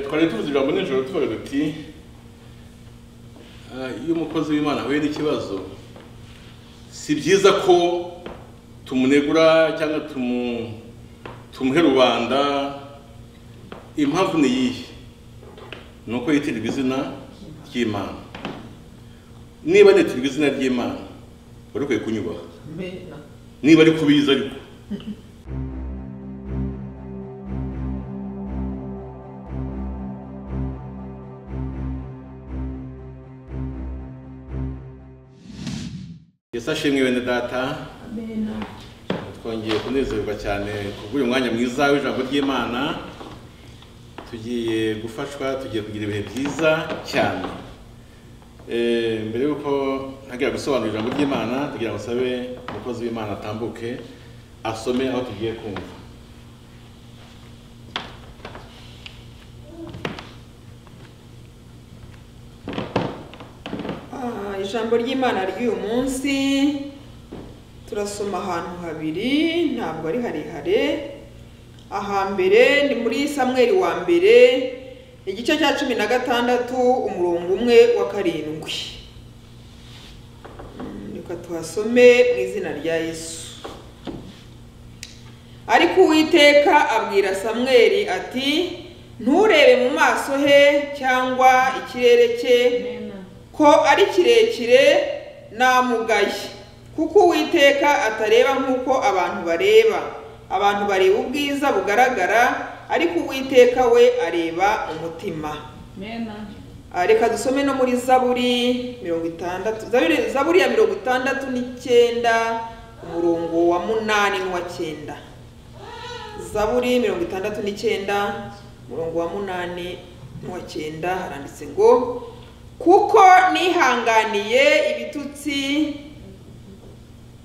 twari tuvuze ijambo nijoro tuvuga duti "Ah, iyo umukozi w'imana ahuye n'ikibazo si byiza ko tumunegura cyangwa tumu- tumuhe rubanda impamvu ni iyihe ni uko yitirirwa izina ry'imana niba nitirirwa izina ry'imana wari ukwiye kunyubaha Amen. niba ari kubiza ariko yesu ashimwe bene data Amen. twongeye kunezerwa cyane kubw'uyu mwanya mwiza w'ijambo ry'imana tugiye gufashwa tugiye kugira ibihe byiza cyane Eh, mbere y'uko ntagira gusobanura ijambo ry'imana tugira ngo sabe umukozi w'imana atambuke asome aho tugiye kumva Ah, ijambo ry'imana ry'uyu munsi turasoma ahantu habiri ntabwo ari harehare ahambere ni muri samweli wa mbere igice cya cumi na gatandatu umurongo umwe wa karindwi Mm, reka tuhasome mu izina rya yesu ariko uwiteka abwira samweli ati nturebe mu maso he cyangwa ikirere cye ko ari kirekire namugaye kuko uwiteka atareba nk'uko abantu bareba abantu bareba ubwiza bugaragara ariko uwiteka we areba umutima Ah, reka dusome no muri zaburi mirongo itandatu Zaburi- zaburi ya mirongo itandatu n'icyenda umurongo wa munani n'uwa cyenda zaburi mirongo itandatu n'icyenda umurongo wa munani n'uwa cyenda haranditse ngo kuko nihanganiye ibitutsi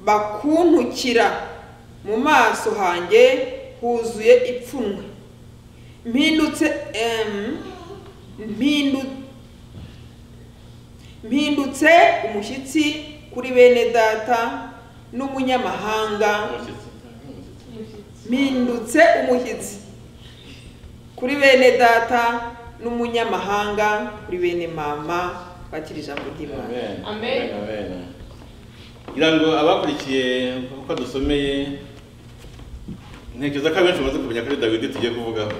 bakuntukira mu maso hanjye huzuye ipfunwe mpindutse em, mpindu- mpindutse umushyitsi kuri bene data n'umunyamahanga mpindutse umushyitsi kuri bene data n'umunyamahanga kuri bene mama bakira ijambo ry'imana Amen. Amen. Amen. Ngira ngo abakurikiye uko dusomeye ntekereza ko abenshi bamaze kumenya ko ari dawidi tugiye kuvugaho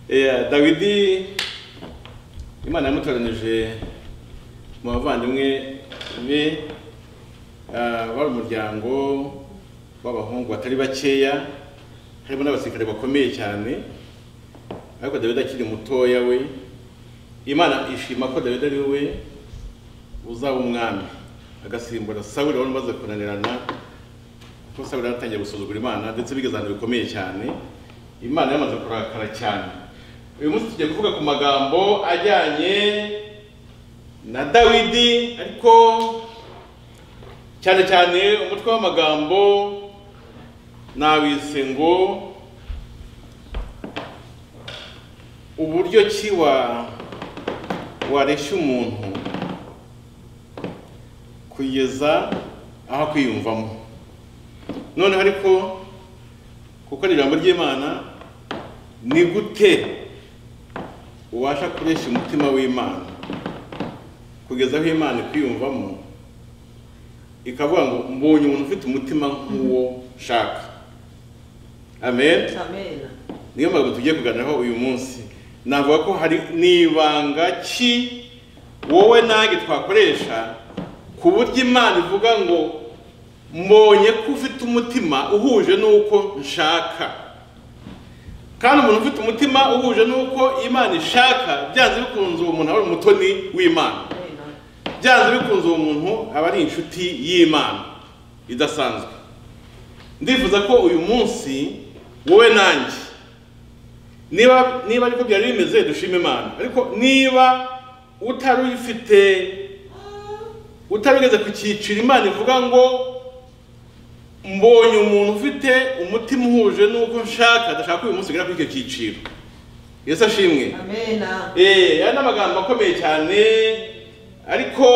Yeah, dawidi imana yamutoranije mu bavandimwe be ah, wari umuryango w'abahungu batari bakeya harimo n'abasirikare bakomeye cyane ariko dawidi akiri mutoya we imana ishima ko dawidi ari we uzaba umwami agasimbura sawuli wari umaze kunanirana kuko sawuli yaratangiye gusuzugura imana ndetse bigeze ahantu bikomeye cyane imana yamaze kurakara cyane uyu munsi tugiye kuvuga ku magambo ajyanye na dawidi ariko cyane cyane umutwe w'amagambo nawise ngo uburyo ki wa wareshya umuntu kugeza aho kwiyumvamo noneho ariko kuko ari ijambo ry'imana ni gute ubasha kuresha umutima w'imana kugeza aho imana ikwiyumvamo ikavuga ngo mbonye umuntu ufite umutima nk'uwo nshaka amen amen niyo mpamvu tugiye kuganiraho uyu munsi navuga ko hari n'ibanga ki wowe nanjye twakoresha ku buryo imana ivuga ngo mbonye ko ufite umutima uhuje n'uko nshaka kandi umuntu ufite umutima uhuje n'uko imana ishaka byanze bikunze uwo muntu aba ari umutoni w'imana byanze bikunze uwo muntu aba ari inshuti y'imana idasanzwe ndifuza ko uyu munsi wowe nanjye niba niba ariko byari bimeze dushime imana ariko niba utari uyifite utari ugeze ku cyiciro imana ivuga ngo mbonye umuntu ufite umutima uhuje n'uko nshaka ndashaka ko uyu munsi ugera kuri icyo cyiciro yesu ashimwe amen Eh, aya ni amagambo akomeye cyane ariko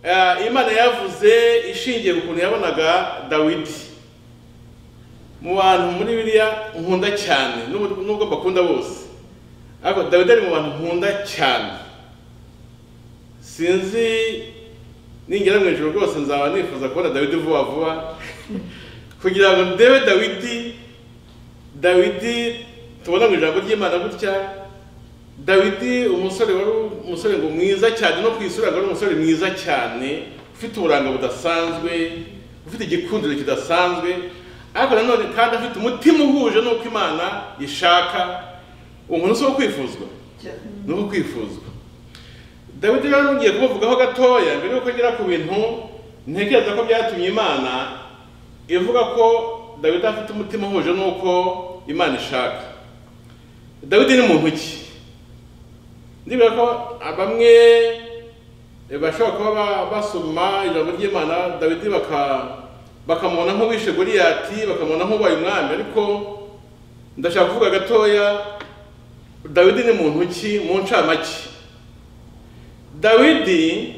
eh, imana yavuze ishingiye ku kuntu yabonaga dawidi mu bantu muri biriya nkunda cyane n'ubwo n'ubwo mbakunda bose ariko dawidi ari mu bantu nkunda cyane sinzi ningera mu ijoro rwose nzaba nifuza kubona dawidi vuba vuba kugira ngo ndebe dawidi dawidi tubona mu ijambo ry'imana gutya dawidi umusore wari umusore ngo mwiza cyane no ku isura ngo ari umusore mwiza cyane ufite uburanga budasanzwe ufite igikundiro kidasanzwe ariko nanone kandi afite umutima uhuje n'uko imana ishaka umuntu si uwo kwifuzwa ni uwo kwifuzwa dawidi rero ngiye kubavugaho gatoya mbere yuko ngera ku bintu ntekereza ko byatumye imana ivuga ko dawidi afite umutima uhuje n'uko imana ishaka dawidi ni muntu ki ndibwira ko bamwe bashobora kuba basoma ijambo ry'imana dawidi bakamubona nk'uwishe goliyati bakamubona nk'ubaye umwami ariko ndashaka kuvuga gatoya dawidi ni muntu ki mu ncamake dawidi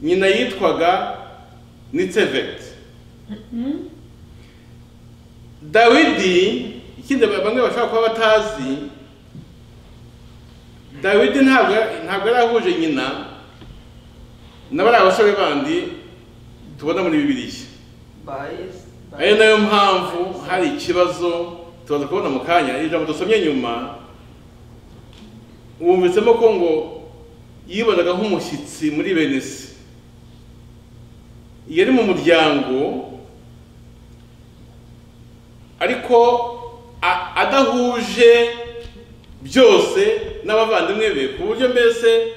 nyina yitwaga nitseveti dawidi ikindi bamwe bashobora kuba batazi dawidi ntabwo ntabwo yari ahuje nyina na bariya basore bandi tubona muri bibiriya ari nayo mpamvu hari ikibazo tubaza kubona mu kanya ijambo dusomye nyuma wumvitsemo ko ngo yibonaga nk'umushyitsi muri bene se yari mu muryango ariko a- adahuje byose n'abavandimwe be ku buryo mbese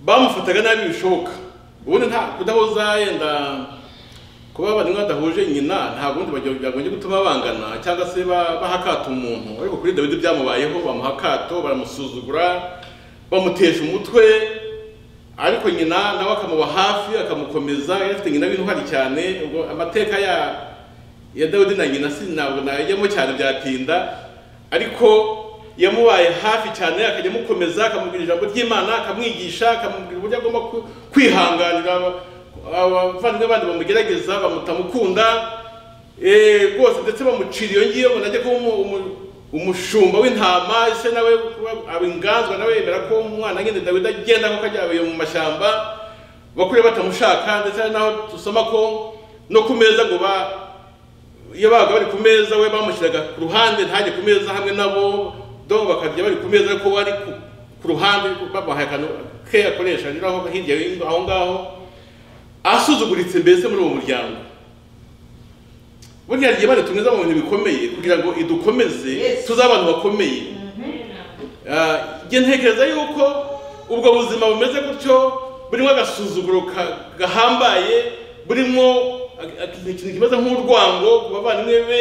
bamufataga nabi bishoboka ubundi nta kudahuza yenda kuba abavandimwe badahuje nyina nta bundi bagira- byagombye gutuma bangana cyangwa se ba- baha akato umuntu ariko kuri dawidi byamubayeho bamuha akato baramusuzugura bamutesha umutwe ariko nyina nawe akamuba hafi akamukomeza yari afite nyina w'intwari cyane ubwo amateka ya ya dawidi na nyina si ntabwo najyamo cyane byatinda ariko yamubaye hafi cyane akajya amukomeza akamubwira ijambo ry'imana akamwigisha akamubwira uburyo agomba ku- kwihanganira aba- abavandimwe bandi bamugerageza bamutamukunda eh, rwose ndetse bamucira iyo ngiyo ngo najye kuba umu- umu- umushumba w'intama ese nawe kuba- aba inganzwa nawe yemera ko umwana nyine dawidi agenda kuko ajya abaye mu mashyamba bakuriye batamushaka ndetse hari n'aho dusoma ko no ku meza ngo ba iyo babaga bari ku meza we bamushyiraga ku ruhande ntajye ku meza hamwe nabo do bakarya bari ku meza ariko we ari ku- ku ruhande bamuhaye akantu ke akoresha rero aho hirya y'ingo- aho ngaho asuzuguritse mbese muri uwo muryango burya rigiye badutumiza mu bintu bikomeye kugira ngo idukomeze Yes. tuze abantu bakomeye Ah, njye ntekereza yuko ubwo buzima bumeze gutyo burimo agasuzuguro ka- gahambaye burimo ag- ag- ikintu kimeze nk'urwango ku bavandimwe be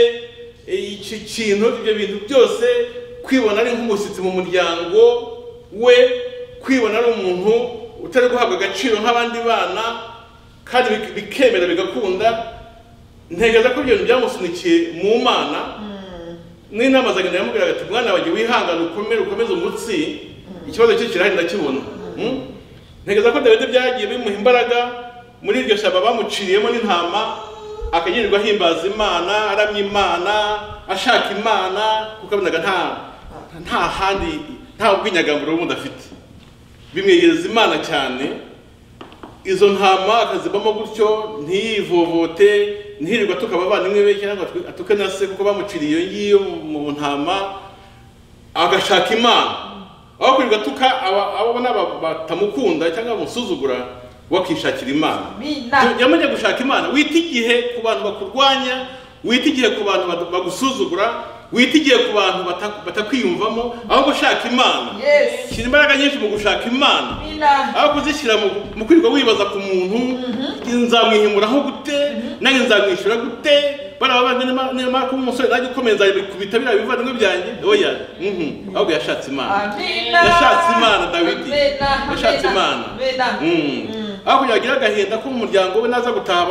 e, icyo kintu ibyo bintu byose kwibona ari nk'umushyitsi mu muryango we kwibona ari umuntu utari guhabwa agaciro nk'abandi bana kandi bik- bikemera bigakunda ntekereza ko ibyo bintu byamusunikiye mu mana n'inama za nyina yamubwiraga ati mwana wanjye wihangane ukomere ukomeze umutsi ikibazo cye kirahari ndakibona Mm? ntekereza ko dawidi byagiye bimuha imbaraga muri iryo shyamba bamuciriyemo n'intama akagirirwa ahimbaza imana aramya imana ashaka imana kuko abonaga nta nta handi nta bw'inyagamburo bundi afite bimwegereza imana cyane izo ntama akazibamo gutyo ntiyivovote ntirirwa tukaba abavandimwe be cyangwa atu- atuke na se kuko bamuciriye iyo ngiyo mu mu ntama agashaka imana aho kwirirwa tuka aba- abo abona ba- batamukunda cyangwa bamusuzugura wakishakira imana Amina. yamajya gushaka imana wita igihe ku bantu bakurwanya wita igihe ku bantu bad- bagusuzugura wita igihe ku bantu bata- batakwiyumvamo ahubwo gushaka imana Yes. shyira imbaraga nyinshi mu gushaka imana Amina. aho kuzishyira mu- mu kwirirwa wibaza ku muntu nzamwihimuraho gute nanjye nzamwishyura gute bariya bandi nimara kuba umusore nanjye ukomeye nzabikubita biriya bivandimwe byanjye oya mhm, ahubwo yashatse imana Amina. Yashatse Imana, Dawidi. Amina, Yashatse Imana. Amina. Mm. aho kugira agire agahinda ko umuryango we naza gutaha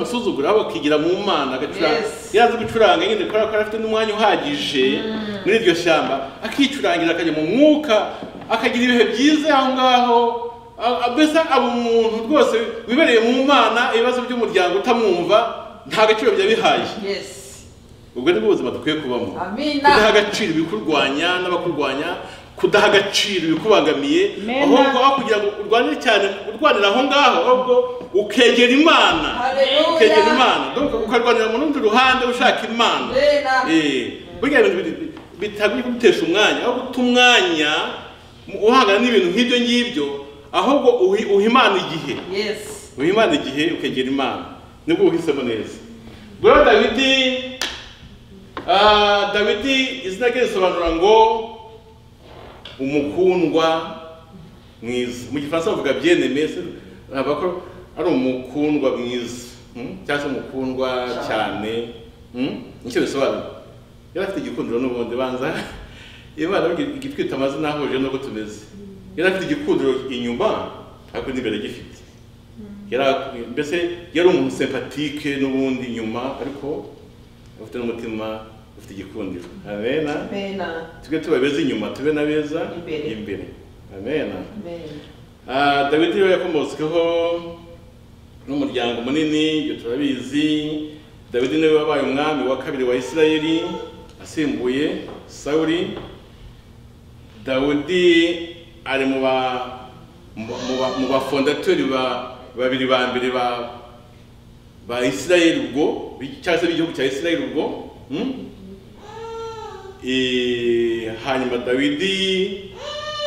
musuzugura aho bakigira mu mana agacuranga Yes. iyo azi gucuranga nyine kubera ko afite n'umwanya uhagije muri iryo shyamba akicurangira akajya mu mwuka akagira ibihe byiza aho ngaho a- a- mbese aba umuntu rwose wibereye mu mana ibibazo by'umuryango utamwumva nta gaciro byabihaye Yes. ubwo nibwo buzima dukwiye kubamo Amina. kudaha agaciro ibikurwanya n'abakurwanya kudaha agaciro ibikubangamiye Mena. ahubwo aho kugira ngo urwanire cyane urwanira aho ngaho ahubwo ukegera imana Haleluya. ukegera imana donc ukarwanira mu rundi ruhande ushaka imana Amen. Eh, burya ibintu biri- bitagomba kugutesha umwanya aho guta umwanya mu- uhangana n'ibintu nk'ibyo ngibyo ahubwo uhi- uha imana igihe Yes. uha imana igihe ukegera imana nibwo uhisemo neza rero dawidi ah, dawidi izina rye risobanura ngo umukundwa mwiza mu gifaransa bavuga byeneme se bavuga ko ari umukundwa mwiza hmm? cyangwa se umukundwa cyane hmm? nicyo bisobanura yari afite igikundiro n'ubundi banza imana burya igitwita amazina ahuje n'uko tumeze yari afite igikundiro inyuma ariko n'imbere gifite yari mbese yari umuntu sempatike n'ubundi nyuma ariko afite n'umutima ufite igikundiro amena Amena. tujye tuba beza inyuma tube na beza Imbere. imbere amena Amen. Ah, dawidi rero yakomotsweho n'umuryango munini ibyo turabizi dawidi niwe wabaye umwami wa kabiri wa isirayeli asimbuye sawuri dawudi ari mu ba mu- mu ba- mu bafondatori ba babiri ba mbere ba ba isirayeli ubwo bi- cyangwa se b'igihugu cya isirayeli ubwo hmm? Eh, hanyuma dawidi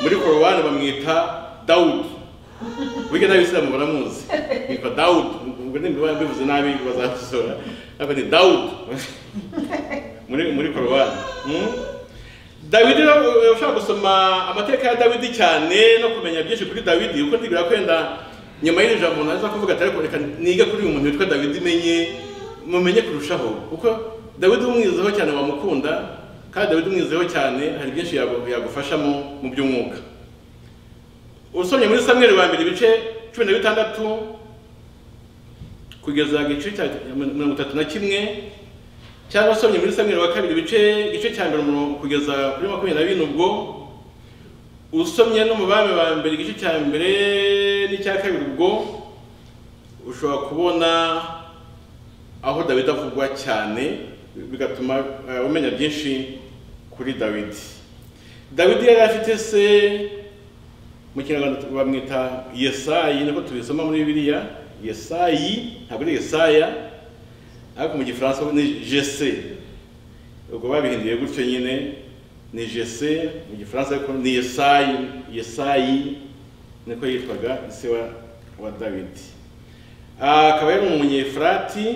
muri korowani bamwita dawudi burya n'abisilamu baramuzi yitwa dawudi ubwo niba mbivuze nabi bazasora ariko ni dawudi muri muri korowani hmm? dawidi rero, ushaka gusoma amateka ya dawidi cyane no kumenya byinshi kuri dawidi kuko ntibira kwenda nyuma y'iri jambo naza kuvuga ati ariko reka nige kuri uyu muntu witwa dawidi menye mumenye kurushaho kuko dawidi umwizeho cyane wamukunda kandi dawidi umwizeho cyane hari byinshi yagu- yagufashamo mu by'umwuka usomye muri samweli wa mbere ibice cumi na bitandatu kugeza igice cya mirongo itatu na kimwe cyangwa usomye muri samweli wa kabiri ibice igice cya mbere umurongo kugeza kuri makumyabiri na bine ubwo usomye no mu bami ba mbere igice cya mbere n'icya kabiri ubwo ushobora kubona aho dawidi avugwa cyane bigatuma eh, umenya byinshi kuri dawidi dawidi yari afite se mu kinyarwanda bamwita yesayi niko tubisoma muri bibiliya yesayi ntabwo ari yesaya ariko mu gifaransa ni jese ubwo babihinduye gutyo nyine ni jese mu gifaransa ariko ni yesayi yesayi niko yitwaga se wa, wa dawidi Ah, akaba yari umunyefurati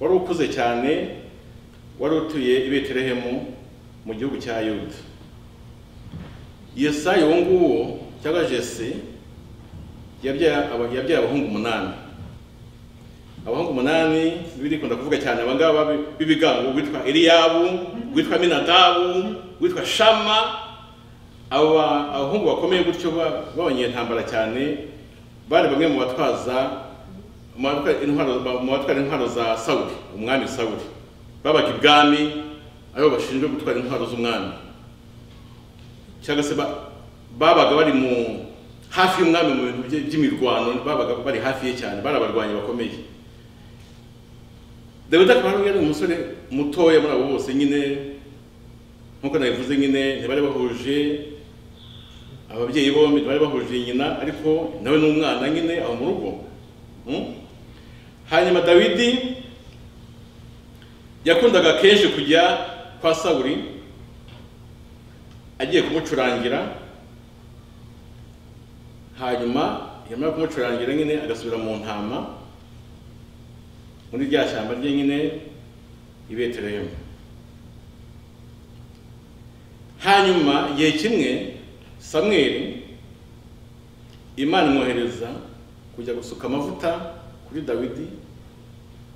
wari ukuze cyane wari utuye i betelehemu mu gihugu cya yuda yesayi uwo nguwo cyangwa jese yabyaye aba- yabyaye abahungu umunani abahungu umunani bibiri ikunda kuvuga cyane aba ngaba b'i- b'ibigango witwa eliyabu witwa minadabu witwa shama aba abahungu bakomeye gutyo ba- b'abanyentambara cyane bari bamwe mu batwaza mu batwara intwaro- ba- mu batwara intwaro za sawuli umwami sawuli babaga ibwami aribo bashinzwe gutwara intwaro z'umwami cyangwa se ba- babaga bari mu hafi y'umwami mu bintu bye- by'imirwano babaga bari hafi ye cyane bari abarwanyi bakomeye dawidi akaba yari umusore mutoya muri abo bose nyine nk'uko nabivuze nyine ntibari bahuje ababyeyi bombi ntibari bahuje nyina ariko nawe ni umwana nyine aho mu rugo Hmm? hanyuma dawidi yakundaga kenshi kujya kwa sawuli agiye kumucurangira hanyuma yamara kumucurangira nyine agasubira mu ntama muri rya shyamba rye nyine i betelehemu hanyuma igihe kimwe samweli imana imwohereza kujya gusuka amavuta kuri dawidi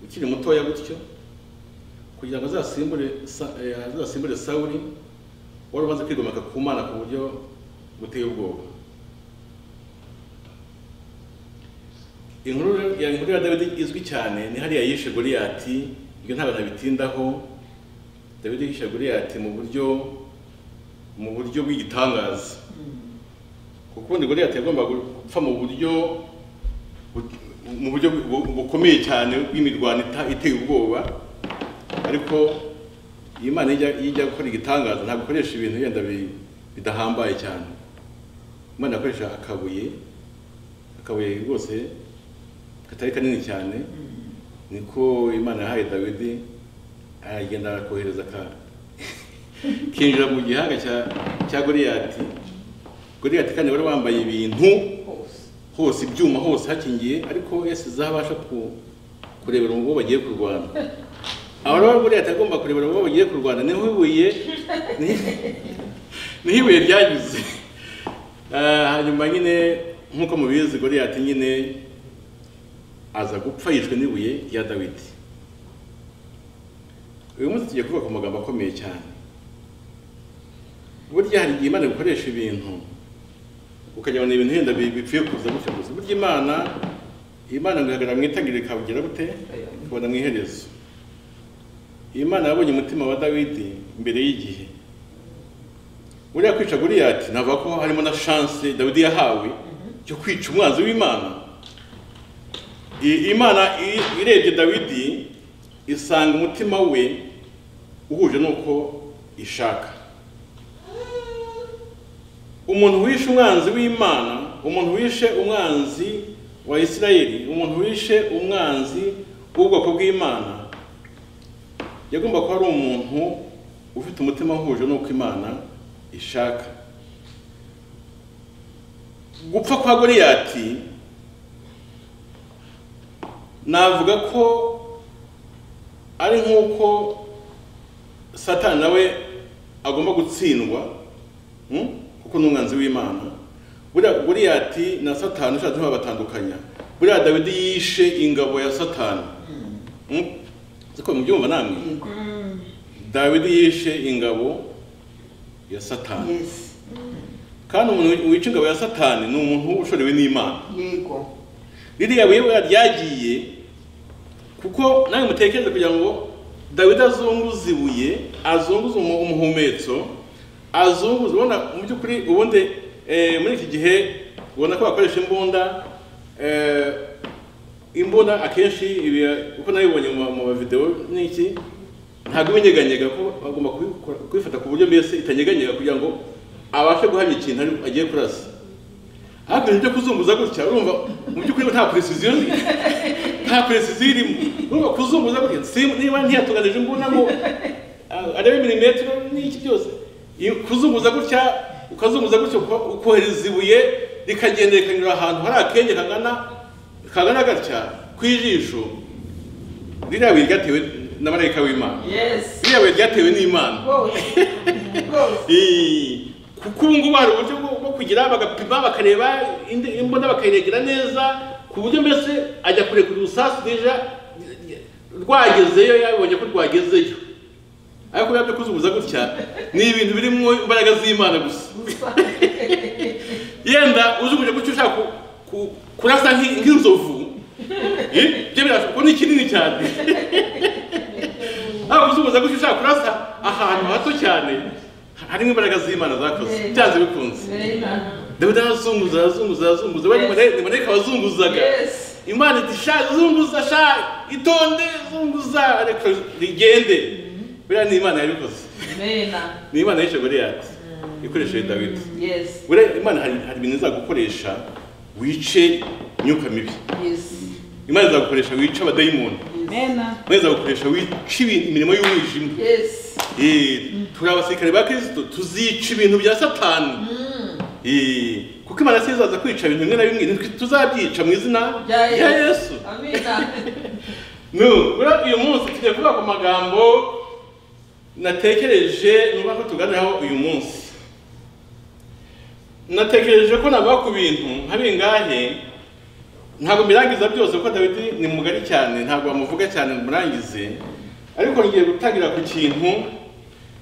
ukiri mutoya gutyo kugira ngo azasimbure Sa- eh, azasimbure sawuli wari umaze kwigomeka ku mana ku buryo buteye ubwoba inkuru rero- ya inkuru ya dawidi izwi cyane ni hariya yishe goliyati ibyo ntabwo nabitindaho dawidi yishe goliyati mu buryo mu buryo bw'igitangaza kuko ubundi goliyati yagombaga gupfa mu buryo bu- mu buryo bu- bu- bukomeye cyane bw'imirwano ita- iteye ubwoba ariko iyo imana ijya ijya gukora igitangaza ntabwo ikoresha ibintu yenda bi- bidahambaye cyane imana ikoresha akabuye akabuye rwose katari kanini cyane niko imana yahaye dawidi aragenda arakohereza ka- kinjira mu gihanga cya- cya goriyati goriyati kandi wari wambaye ibintu hose ibyuma hose hakingiye ariko yesu zabasha ku- kurebera uwo bagiye kurwana aho rero buriya atagomba kurebera uwo bagiye kurwana niho ibuye niho ibuye ryanyuze Eh, hanyuma nyine nk'uko mubizi goriyati nyine aza gupfa yishwe n'ibuye rya dawidi uyu munsi tugiye kuvuga ku magambo akomeye cyane burya hari igihe imana ikoresha ibintu ukagira ibintu wenda bi- bipfuye kuza gutyo gusa burya imana imana ngo ihagarara mu itangiriro ikabugira gute ikabona mu iherezo imana yabonye umutima wa dawidi mbere y'igihe buriya kwica goriyati navuga ko harimo na shanse dawidi yahawe yo kwica umwanzi w'imana I- imana i- irebye dawidi isanga umutima we uhuje n'uko ishaka umuntu wishe umwanzi w'imana umuntu wishe umwanzi wa isirayeli umuntu wishe umwanzi w'ubwoko bw'imana yagomba kuba ari umuntu ufite umutima uhuje n'uko imana ishaka gupfa kwa goriyati navuga ko ari nk'uko satani nawe agomba gutsindwa hmm? kuko ni umwanzi w'imana buriya goriyati na satani ushatse ntibabatandukanya buriya dawidi yishe ingabo ya satani Hmm? siko mubyumva namwe dawidi yishe ingabo ya satani yesi kandi umuntu wica ingabo ya satani ni umuntu ushorewe n'imana yego ririya buye buriya ryagiye kuko nawe mutekereze kugira ngo dawidi azunguze ibuye azunguze umu- umuhumetso azunguze ubona mu by'ukuri ubundi eh, muri iki gihe ubona ko bakoresha imbunda eh, imbunda akenshi ibi uko nabibonye mu ma- mu mavidewo n'iki ntabwo imenyeganyega ko bagomba kubikora- kubifata ku buryo mbese itanyeganyega kugira ngo abashe guhamya ikintu ari- agiye kurasa ariko ibyo kuzunguza gutya urumva mu by'ukuri nta precision nta precision irimo urumva kuzunguza gutya si- niba ntiyatunganije imbunda ngo ah, arebe milimetero n'iki byose iyo- kuzunguza gutya ukazunguza gutya uko- ukohereza ibuye rikagenda rikanyura ahantu hari akenge kagana kagana gatya ku ijisho ririya buye ryatewe na marayika w'imana yesi ririya buye ryatewe n'imana rwose rwose Eh, kuko ubu ngubu hari uburyo bwo- bwo kugira bagapima bakareba indi- imbunda bakayiregera neza ku buryo mbese ajya kure kuri rusasu deja rwagezeyo yabonye ko rwagezeyo ariko buriya byo kuzunguza gutya ni ibintu birimo imbaraga z'imana gusa gusa yenda uzunguje gutyo ushaka ku- ku- kurasa nk'i- nk'inzovu eh, byo birashoboka kuko ni kinini cyane ntabwo uzunguza gutyo ushaka kurasa ahantu hato cyane harimo imbaraga z'imana zakoze byanze bikunze Amen. dawidi arazunguza arazunguza arazunguza we ni marayika wazunguzaga Yes. imana iti sha zunguza sha itonde zunguza ariko rigende buriya ni imana yabikoze Amen. ni imana yishe goriyati ikoresheje dawidi Yes. buriya imana hari hari ibintu izagukoresha wice imyuka mibi Yes. imana izagukoresha wice abadayimoni Amen. imana izagukoresha wice ibintu- imirimo y'umwijima Yes. Eh, turi abasirikare ba kirisito tuzica ibintu bya satani Eh, kuko imana si izaza kwica ibintu bimwe na bimwe nitwe tuzabyica mu izina Bya Yesu. rya yesu Amen. No, buriya uyu munsi tugiye kuvuga ku magambo natekereje nuba ko tuganiraho uyu munsi natekereje ko navuga ku bintu nka bingahe ntabwo mbirangiza byose kuko dawidi ni mugari cyane ntabwo bamuvuga cyane murangize ariko ngiye gutangira ku kintu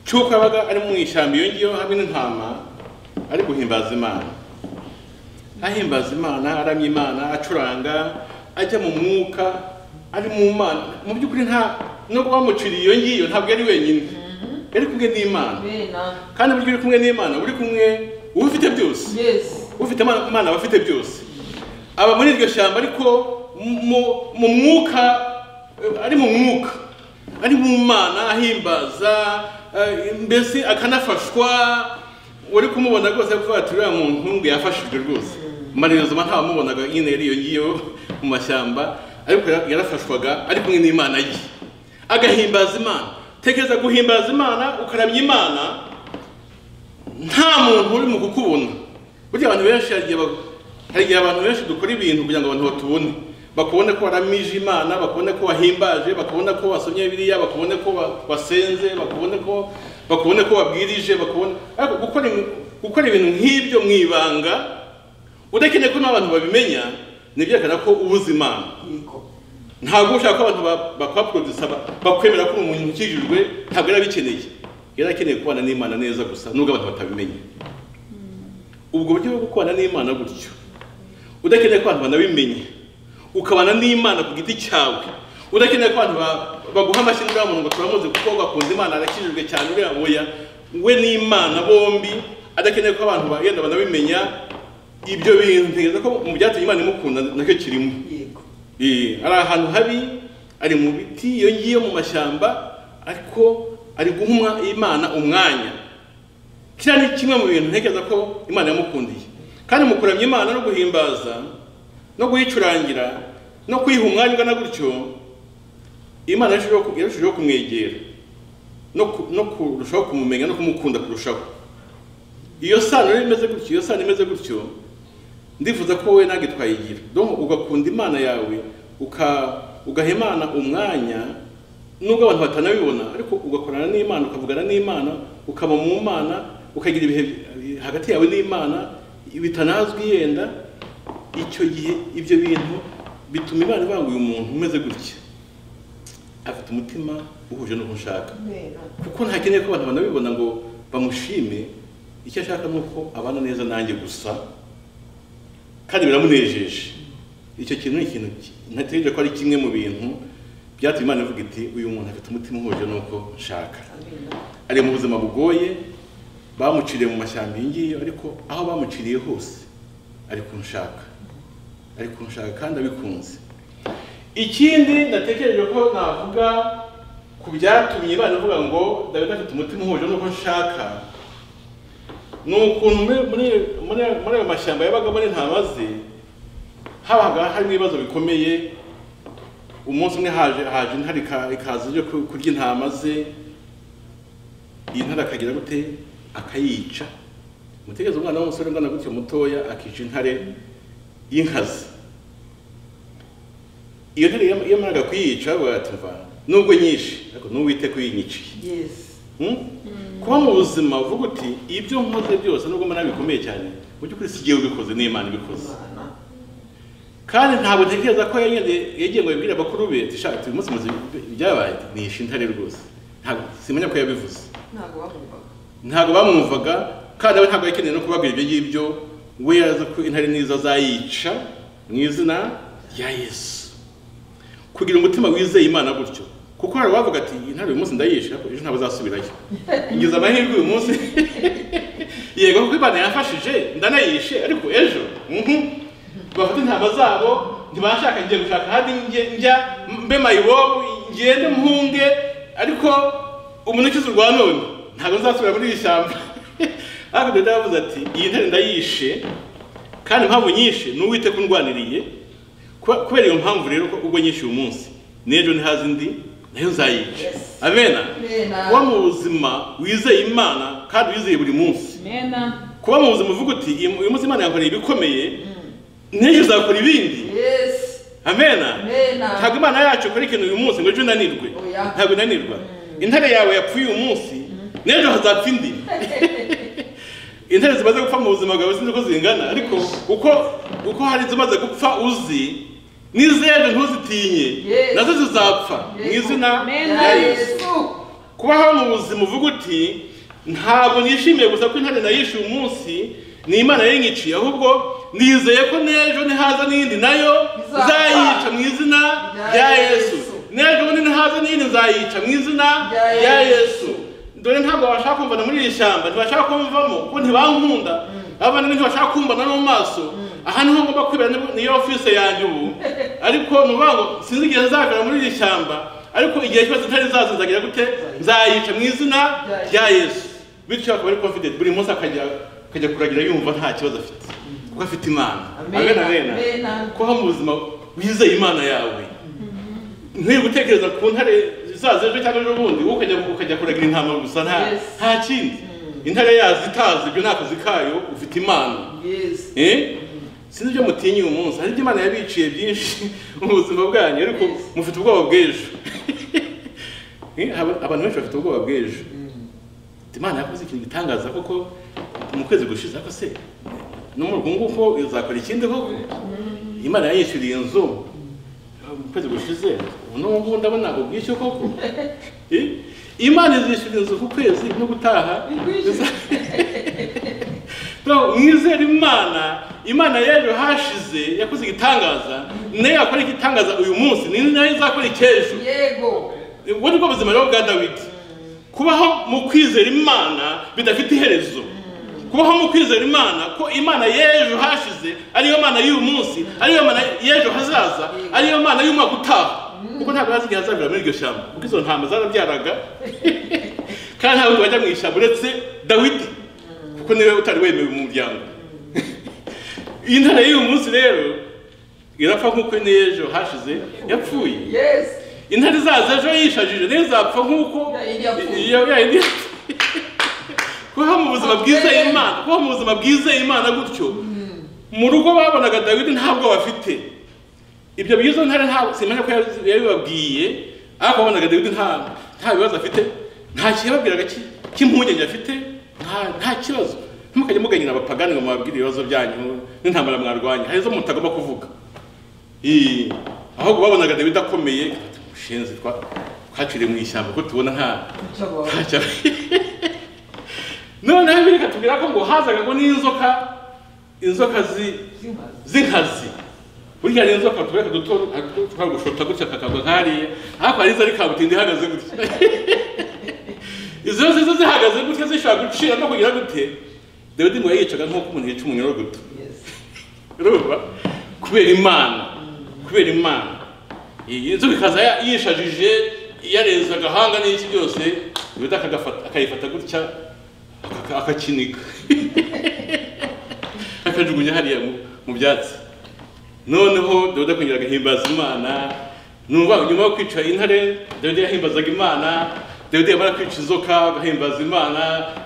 cy'uko yabaga ari mu ishyamba iyo ngiyo hamwe n'intama ari guhimbaza imana ahimbaza imana aramya imana acuranga ajya mu mwuka ari mu mana mu by'ukuri nta nubwo bamuciriye iyo ngiyo ntabwo yari wenyine yari kumwe n'imana Amen. kandi burya uri kumwe n'imana uri kumwe uba ufite byose Yes. ufite Imana- imana aba afite byose aba muri iryo shyamba ariko mu- mu mwuka eh, ari mu mwuka ari mu mana ahimbaza eh, mbese akanafashwa uri kumubona rwose avuga ati uriya muntu ngo yafashijwe rwose mariyozuma ntawamubonaga nyine yari iyo ngiyo mu mashyamba ariko yara- yarafashwaga ari kumwe n'imana ye agahimbaza imana tekereza guhimbaza imana ukaramya imana nta muntu urimo kukubona burya abantu benshi hari igihe ba- hari igihe abantu benshi dukora ibintu kugira ngo abantu batubone bakubone ko waramije imana bakubone ko wahimbaje bakubone ko wasomye biriya bakubone ko wa- wasenze bakubone ko bakubone ko wabwirije bakubone ariko gukora ibi- gukora ibintu nk'ibyo mu ibanga udakeneye ko n'abantu babimenya ni byerekana ko ubuze imana ntabwo ushaka ko abantu ba- bakwaporodisa ba- bakwemera ko uri umuntu ukijijwe ntabwo yari abikeneye yari akeneye kubana n'imana neza gusa nubwo abantu batabimenya ubwo buryo bwo gukubana n'imana gutyo udakeneye ko abantu banabimenya ukabana n'imana ku giti cyawe udakeneye ko abantu ba- baguha amashyi n'uriya muntu ngo turamuzi kuko wakunze imana arakijijwe cyane uriya oya we n'imana bombi adakeneye ko abantu bagenda banabimenya ibyo bintu ntekereza ko mu byatumye imana imukunda nacyo kirimo yego Eh, ari ahantu habi ari mu biti iyo ngiyo mu mashyamba ariko ari guha imana umwanya kiriya ni kimwe mu bintu ntekereza ko imana yamukundiye kandi mu kuramya imana no guhimbaza no guyicurangira no kuyiha umwanya ungana gutyo imana yarushijeho ku- yarushijeho kumwegera no ku- no kurushaho kumumenya no kumukunda kurushaho iyo sano rero imeze gutyo iyo sano imeze gutyo ndifuza ko wowe nange twayigira donc ugakunda imana yawe uka ugaha imana umwanya nubwo abantu batanabibona ariko ugakorana n'imana ukavugana n'imana ukaba mu mana ukagira ibihe bi- hagati yawe n'imana bitanazwi yenda icyo gihe ibyo bintu bituma imana ibanguye umuntu umeze gutya afite umutima uhuje n'uwo ushaka kuko ntakeneye ko abantu banabibona ngo bamushime icyo ashaka ni uko abana neza nanjye gusa kandi biramunejeje icyo kintu ni ikintu ki- ntategereje ko ari kimwe mu bintu byatumye imana ivuga iti uyu muntu afite umutima uhuje n'uko nshaka ari mu buzima bugoye bamuciriye mu mashyamba iyi ngiyo ariko aho bamuciriye hose ari kunshaka ari kunshaka kandi abikunze ikindi natekereje ko navuga ku byatumye imana ivuga ngo dawidi afite umutima uhuje n'uko nshaka ni ukuntu muri- muri muri- muri ayo mashyamba yabagamo n'intama ze habaga harimo ibibazo bikomeye umunsi umwe haje haje intare ika- ikaza ije ku- kurya intama ze iyi ntare akagira gute akayica umutegereza umwana w'umusore ungana gutyo mutoya akica intare y'inkazi iyo ntare yam- yamaraga kuyica bavuga bati mva nubwo nyinshi ariko n'uwite kuyinyiciye yesi Hmm? kuba mu buzima uvuga uti ibyo nkoze byose nubwo mbona bikomeye cyane mu by'ukuri si jyewe ubikoze n'imana ibikoze imana kandi ntabwo ntekereza ko yagende- yagiye ngo yabwire bakuru be ati shaka uyu munsi muzi ibyabaye ati, nishe intare rwose ntabwo simenya ko yabivuze ntabwo bamwumvaga ntabwo bamwumvaga kandi we ntabwo yakeneye no kubabwira ibyo ngibyo we yaza ko intare n'izo azayica mu izina rya yesu kugira umutima wizeye imana gutyo kuko hari uwavuga ati "Iyi ntare uyu munsi ndayishe ariko ejo ntabwo azasubirayo ngize amahirwe uyu munsi yego kuko imana yafashije ndanayishe ariko ejo mhm." bafite intama zabo ntibashaka ngiye gushaka ahandi njye- njya mbe mayiwobu ngende mpunge ariko umuntu ukize urwa none ntabwo nzasubira muri iri shyamba ariko dawidi yavuze ati iyi ntare ndayishe kandi impamvu nyinshi ni uwite kundwaniriye Kuba- kubera iyo mpamvu rero ko ubwo nyinshi uyu munsi n'ejo ntihaze indi nayo nzayica Yes. amena Amena. kuba mu buzima wizeye imana kandi wizeye buri munsi Amena. kuba mu buzima uvuga uti "Uyu- uyu munsi imana yankoreye ibikomeye n'ejo uzakora ibindi Yes. amena Amena. ntabwo imana yacu ikora ikintu uyu munsi ngo ejo unanirwe Oya. ntabwo unanirwa intare yawe yapfuye uyu munsi n'ejo hazapfa indi intare zimaze gupfa mu buzima bwawe sinzi uko zingana ariko uko uko hari izimaze gupfa uzi n'izindi ntuzitinye Yes. nazo zizapfa mu izina Amena rya yesu Yesu. kubaho mu buzima uvuga uti ntabwo nishimiye gusa ko intare nayishe uyu munsi ni imana yinyiciye ahubwo nizeye ko n'ejo nihaza n'indi nayo Izaza. nzayica mu izina rya Rya yesu Yesu. n'ejo bundi nihaza n'indi nzayica mu izina Rya rya Yesu. yesu dore ntabwo bashaka kumvana muri iri shyamba ntibashaka kumvamo kuko ntibankunda abana ntibashaka kumbana no mu maso aha niho ngomba kwibera niyo office yanjye ubu ariko ni ukuvuga ngo sinzi igihe nzagera muri iri shyamba ariko igihe cyose ntari zazo nzagira gute nzayica mu izina rya yesu bityo akaba ari confident buri munsi akajya akajya kuragira yumva nta kibazo afite kuko afite imana Amen. agana bena Amen. kuba mu buzima wizeye imana yawe nkwiye gutekereza ku ntare zaza ejo cyangwa ejo bundi wowe ukajya ukajya kuragira intama gusa nta Yes. nta kindi intare yazo itazi ibyo ni akazi kayo ufite imana Yes. Eh? sinzi ibyo mutinye uyu munsi hari ibyo imana yabiciye byinshi mu buzima bwanyu ariko Yes. mufite ubwoba bw'ejo Eh, aba- abantu benshi bafite ubwoba bw'ejo Ati, imana yakoze ikintu gitangaza koko mu kwezi gushize ariko se no muri uku nguku izakora ikindi koko imana yayishyuriye inzu mu kwezi gushize ubu n'ubu ndabona ubwishyu koko Eh? imana izishyura inzu ku kwezi no gutaha Ikwishyura. Bro, mwizere imana imana y'ejo hashize yakoze igitangaza nayo yakora igitangaza uyu munsi ni nayo izakora icy'ejo Yego. ubwo ni bwo buzima rero bwa dawidi kubaho mu kwizera imana bidafite iherezo kubaho mu kwizera imana ko imana y'ejo hashize ariyo mana y'uyu munsi ariyo mana y'ejo hazaza ariyo mana y'umwaka utaha kuko ntabwo azi igihe azabera muri iryo shyamba kuko izo ntama zarabyaraga kandi ntabwo bajya mu ishyamba uretse dawidi kuko niwe utari wemewe mu muryango iyi ntara y'uyu munsi rero irapfa nk'uko n'ejo hashize yapfuye Yes. intare zazo ejo yishajije ntizapfa nk'uko Yayindi yapfuye. Iyo- yayindi yapfuye. kubaho mu buzima bwiza Amen. imana kubaho mu buzima bwiza imana gutyo mu rugo babonaga dawidi ntabwo bafite ibyo bizo ntare ntabwo simenya ko yabi- yabibabwiye ariko babonaga dawidi nta nta bibazo afite nta kiyababwiraga cy'impungenge afite nta- nta kibazo ntimukajye muganyira abapagani ngo mubabwire ibibazo byanyu n'intambara mwarwanya hari izo mutagomba kuvuga Ii, ahubwo babonaga dawidi akomeye ushinze twaciriye mu ishyamba ko tubona nta Nshobora. nta cya- noneho bibiliya ikatubwira ko ngo hazaga ngo n'inzoka inzoka zi Zimaze. z'inkazi burya rero inzoka tureka duto twagushota gutya kakagwa nkariya ariko hari izo ari kabutindi ihagaze gutya izo zose zo zihagaze gutya zishobora gucira no kugira gute dawidi ngo yayicaga nk'uko umuntu yica umunyorogoto Yes. urumva kubera imana kubera imana iyi nzu bikaza ya- yishajije yarenze agahanga n'iki byose yuda akagafata- akayifata gutya akaka- akakinika akajugunya hariya mu- mu byatsi noneho dawidi akongera agahimbaza imana numva nyuma yo kwica intare dawidi yahimbazaga imana dawidi yamara kwica inzoka agahimbaza imana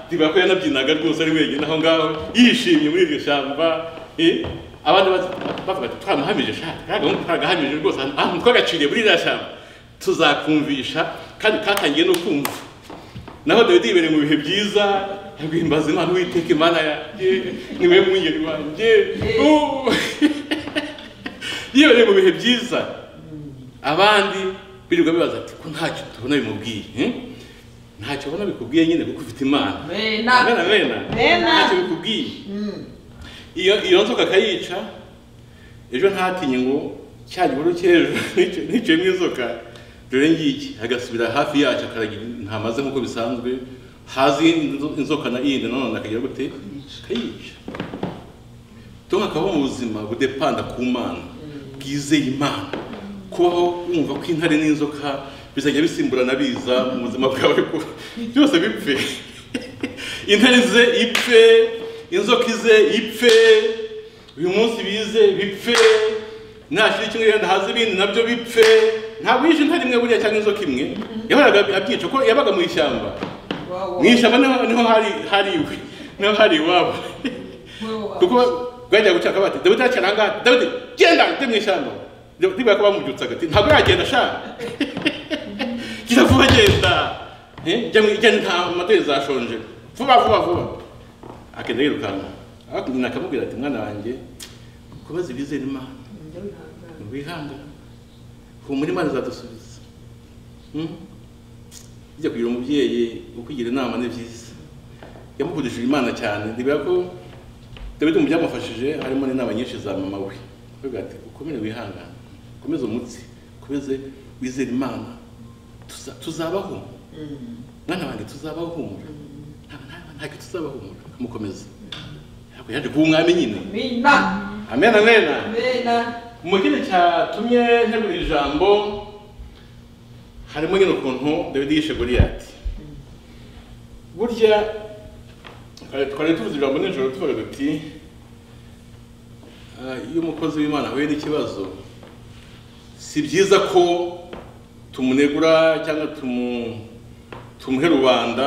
ntibara ko yanabyinaga rwose ari wenyine aho ngaho yishimye muri iryo shyamba eh, abandi baza- bavuga ati twamuhamije shaka kariya gahungu twagahamije rwose ahantu- ahantu twagaciriye muri iriya shyamba tuzakumvisha kandi katangiye no kumva naho dawidi yibereye mu bihe byiza yaguhimbaza imana uwiteka imana yanjye niwe mwungeri wanjye Uh. yibereye mu bihe byiza abandi birirwa bibaza ati ko ntacyo tubona bimubwiye eh? ntacyo ubona bikubwiye nyine kuko ufite imana Amen. mena mena Mena. ntacyo bikubwiye iyo iyo nzoka akayica ejo ntatinye ngo cya gihuru cy'ejo nici- niciyemo inzoka dore ngiki agasubira hafi yacyo akaragira intama ze nk'uko bisanzwe hazi inzo- inzoka na yindi nanone akagira gute akayica Tom akabaho mu buzima budepanda ku mana bwizeye imana kubaho wumva ko intare n'inzoka bizajya bisimburana biza mu buzima bwawe ko byose bipfe intare ze ipfe inzoka ize ipfe uyu munsi bize bipfe nashira kimwe yenda haza ibindi nabyo bipfe ntabwo yishe intare imwe buriya cyangwa inzoka imwe yahoraga abyica ko yabaga mu ishyamba Wow. mu ishyamba niho niho hari hari iwe niho hari iwabo Wow. kuko bwajya gucaka bati dawidi aracyari ahangaha dawidi genda ujye mu ishyamba ntibara ko bamubyutsa agati ntabwo yagenda ashaka genda vuba genda Eh, jya mu- jya nta amateri zashonje vuba vuba vuba akenda yirukanka hakurya akamubwira ati mwana wanjye kubaza ibizera imana wihangane humura imana izadusubiza Hmm? bijya kugira umubyeyi ukugira inama ni byiza yamukundishije imana cyane ntibwira ko dawidi mu byamufashije harimo n'inama nyinshi za mama we avuga ati ukomere wihangane ukomeze umutsi ukomeze wizere imana Tuza- tuzabaho mwana wanjye tuzabahumura ntabwo tuzabahumura amukomeza ntabwo yaje kuba umwami nyine Mina. amen amen Mena. mu kindi cyatumye ntegura ijambo harimo nyine ukuntu dawidi yishe goliyati burya twari- twari tuvuze ijambo nijoro tuvuga duti "Ah, iyo umukozi w'imana ahuye n'ikibazo si byiza ko tumunegura cyangwa tumu tumuhe rubanda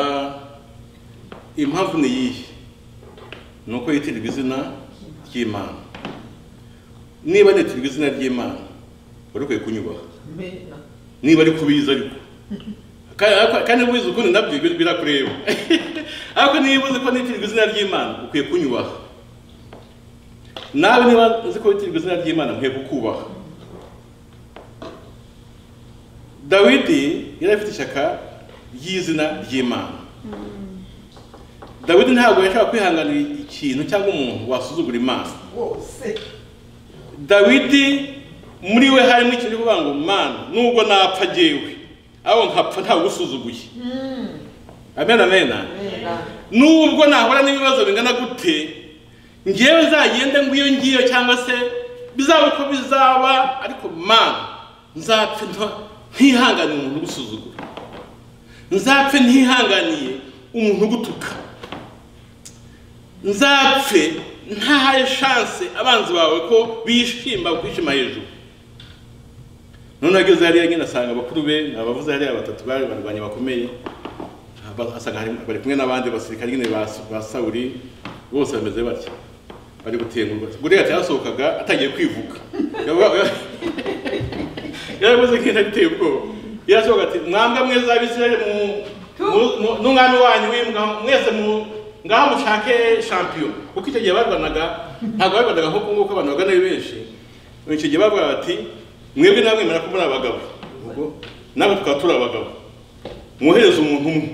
impamvu ni iyihe ni uko yitirirwa izina ry'imana niba nitirirwa izina ry'imana wari ukwiye kunyubaha Amena. niba ari kubizi ariko Ka- ariko- kandi ubizi ukundi nabyo bir- birakureba ariko niba uzi ko nitirirwa izina ry'imana ukwiye kunyubaha nawe niba uzi ko witirirwa izina ry'imana mwiye kukubaha dawidi yari afite ishyaka ry'izina ry'imana dawidi ntabwo yashobora kwihanganira ikintu cyangwa umuntu wasuzugura imana Wose. dawidi muri we harimo ikintu kivuga ngo mana nubwo napfa jyewe aho nkapfa ntabwo usuzuguye amena amena Amena. nubwo nahura n'ibibazo bingana gute ngewe nzagende ngo iyo ngiyo cyangwa se bizaba uko bizaba ariko mana nzapfe nta- ntihanganiye umuntu ugusuzugura nzapfe ntihanganiye umuntu ugutuka nzapfe ntahaye shanse abanzi bawe ko bishimba kwishima hejuru noneho ageze hariya nyine asanga bakuru be ni abavuze hariya batatu bari barwanya bakomeye Aba- asanga hari- bari kumwe n'abandi basirikare nyine ba ba sawuri bose bameze batya bari gutengurwa buriyati yasohokaga atangiye kwivuga Yaba- yaba- yarameze nk'inda iteye ubwoba yasohoka ati mwambwa mwiza abisirayeli mu- mu- mu- n'umwami wanyu w'imbwa mwese mu ngaho mushake shampiyona kuko icyo gihe barwanaga ntabwo barwanaga nk'uko nguko abantu bagana ari benshi Mu icyo gihe bavuga bati mwebwe namwe mwemera ko muri abagabo ubwo nawe tukaba turi abagabo mwohereze umuntu umwe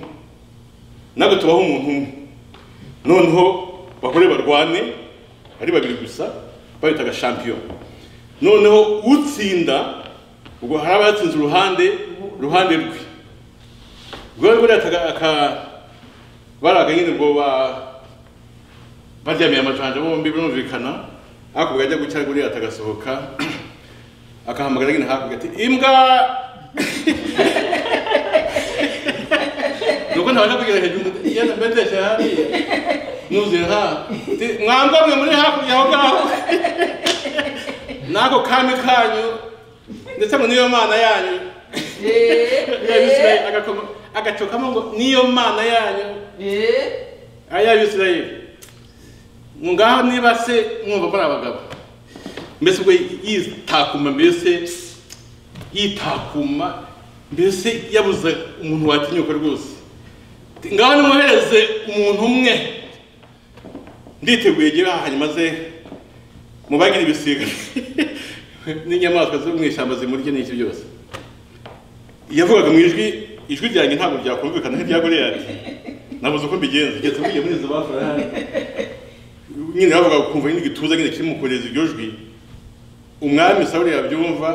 natwe tubaho umuntu umwe noneho bagore barwane ari babiri gusa babitaga shampiyona noneho utsinda ubwo hari abatsinze uruhande uruhande rwe rwari burataga aka baraga nyine ngo ba baryamiye amajanja bombi birumvikana hakurya ajya gucya guriya atagasohoka akahamagara nyine hakurya ati imbwa nuko ntabasha kugera hejuru yenda mbeteshe hariya nuzuye ha Ati, mwambwa mwe muri hakurya aho ngaho n'ako kami kanyu ndetse ngo niyo mana yanyu Eh. Abisirayeli agakoma- agacokamo ngo niyo mana yanyu Eh. ay'abisirayeli ngo ngaho niba se mwumva muri abagabo mbese ubwo yitakuma mbese yitakuma mbese yabuze umuntu watinyuka rwose Ati, ngaho nimwohereze umuntu umwe nditeguye gira hanyuma maze mubagira ibisiga n'inyamaswa zo mu ishyamba zimurye n'iki byose yavugaga mu ijwi ijwi ryanjye ntabwo ryakumvikana nk'irya goriyati nabuze uko mbigenza ngeze mvuye muri izo bafarahani nyine bavuga ukumva nyine igituza nyine kimukoreza iryo jwi umwami sawuli yabyumva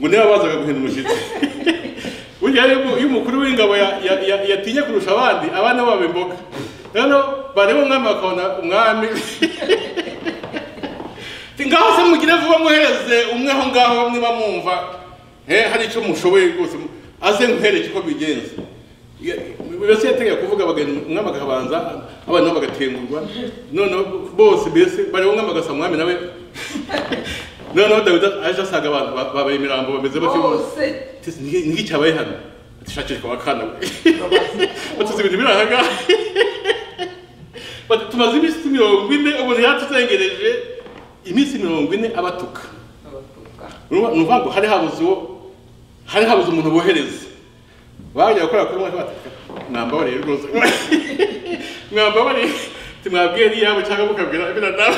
ngo niba bazaga guhinda umushyitsi burya rero iyo umukuru w'ingabo ya- ya- ya- yatinye kurusha abandi abana babo imboga rero bareba umwami bakabona umwami Ati, ngaho se mugire vuba mwohereze umwe aho ngaho niba mwumva eh, hari icyo mushoboye rwose aze nkwereke uko bigenza Ya- mbese yategeye kuvuga bagahindura- umwami akabanza abana nabo bagatengurwa noneho bose mbese bareba umwami agasa umwami nawe noneho dawidi aje asanga abantu ba- babaye imirambo bameze batyo bose Wose. Ati, "Ni- ni iki cyabaye hano ati shakishwa wakana we batuze Babazi. ibintu biri aha ngaha Bati, tumaze iminsi mirongo ine umuntu yatuzengereje iminsi mirongo ine abatuka Abatuka. Urumva- ni ukuvuga ngo hari habuze uwo hari habuze umuntu bohereza bajya gukora kuri mwaka batatu mwambabarire rwose mwambabarire timwabwiye n'iyabo cyangwa mukabwira biriya nawe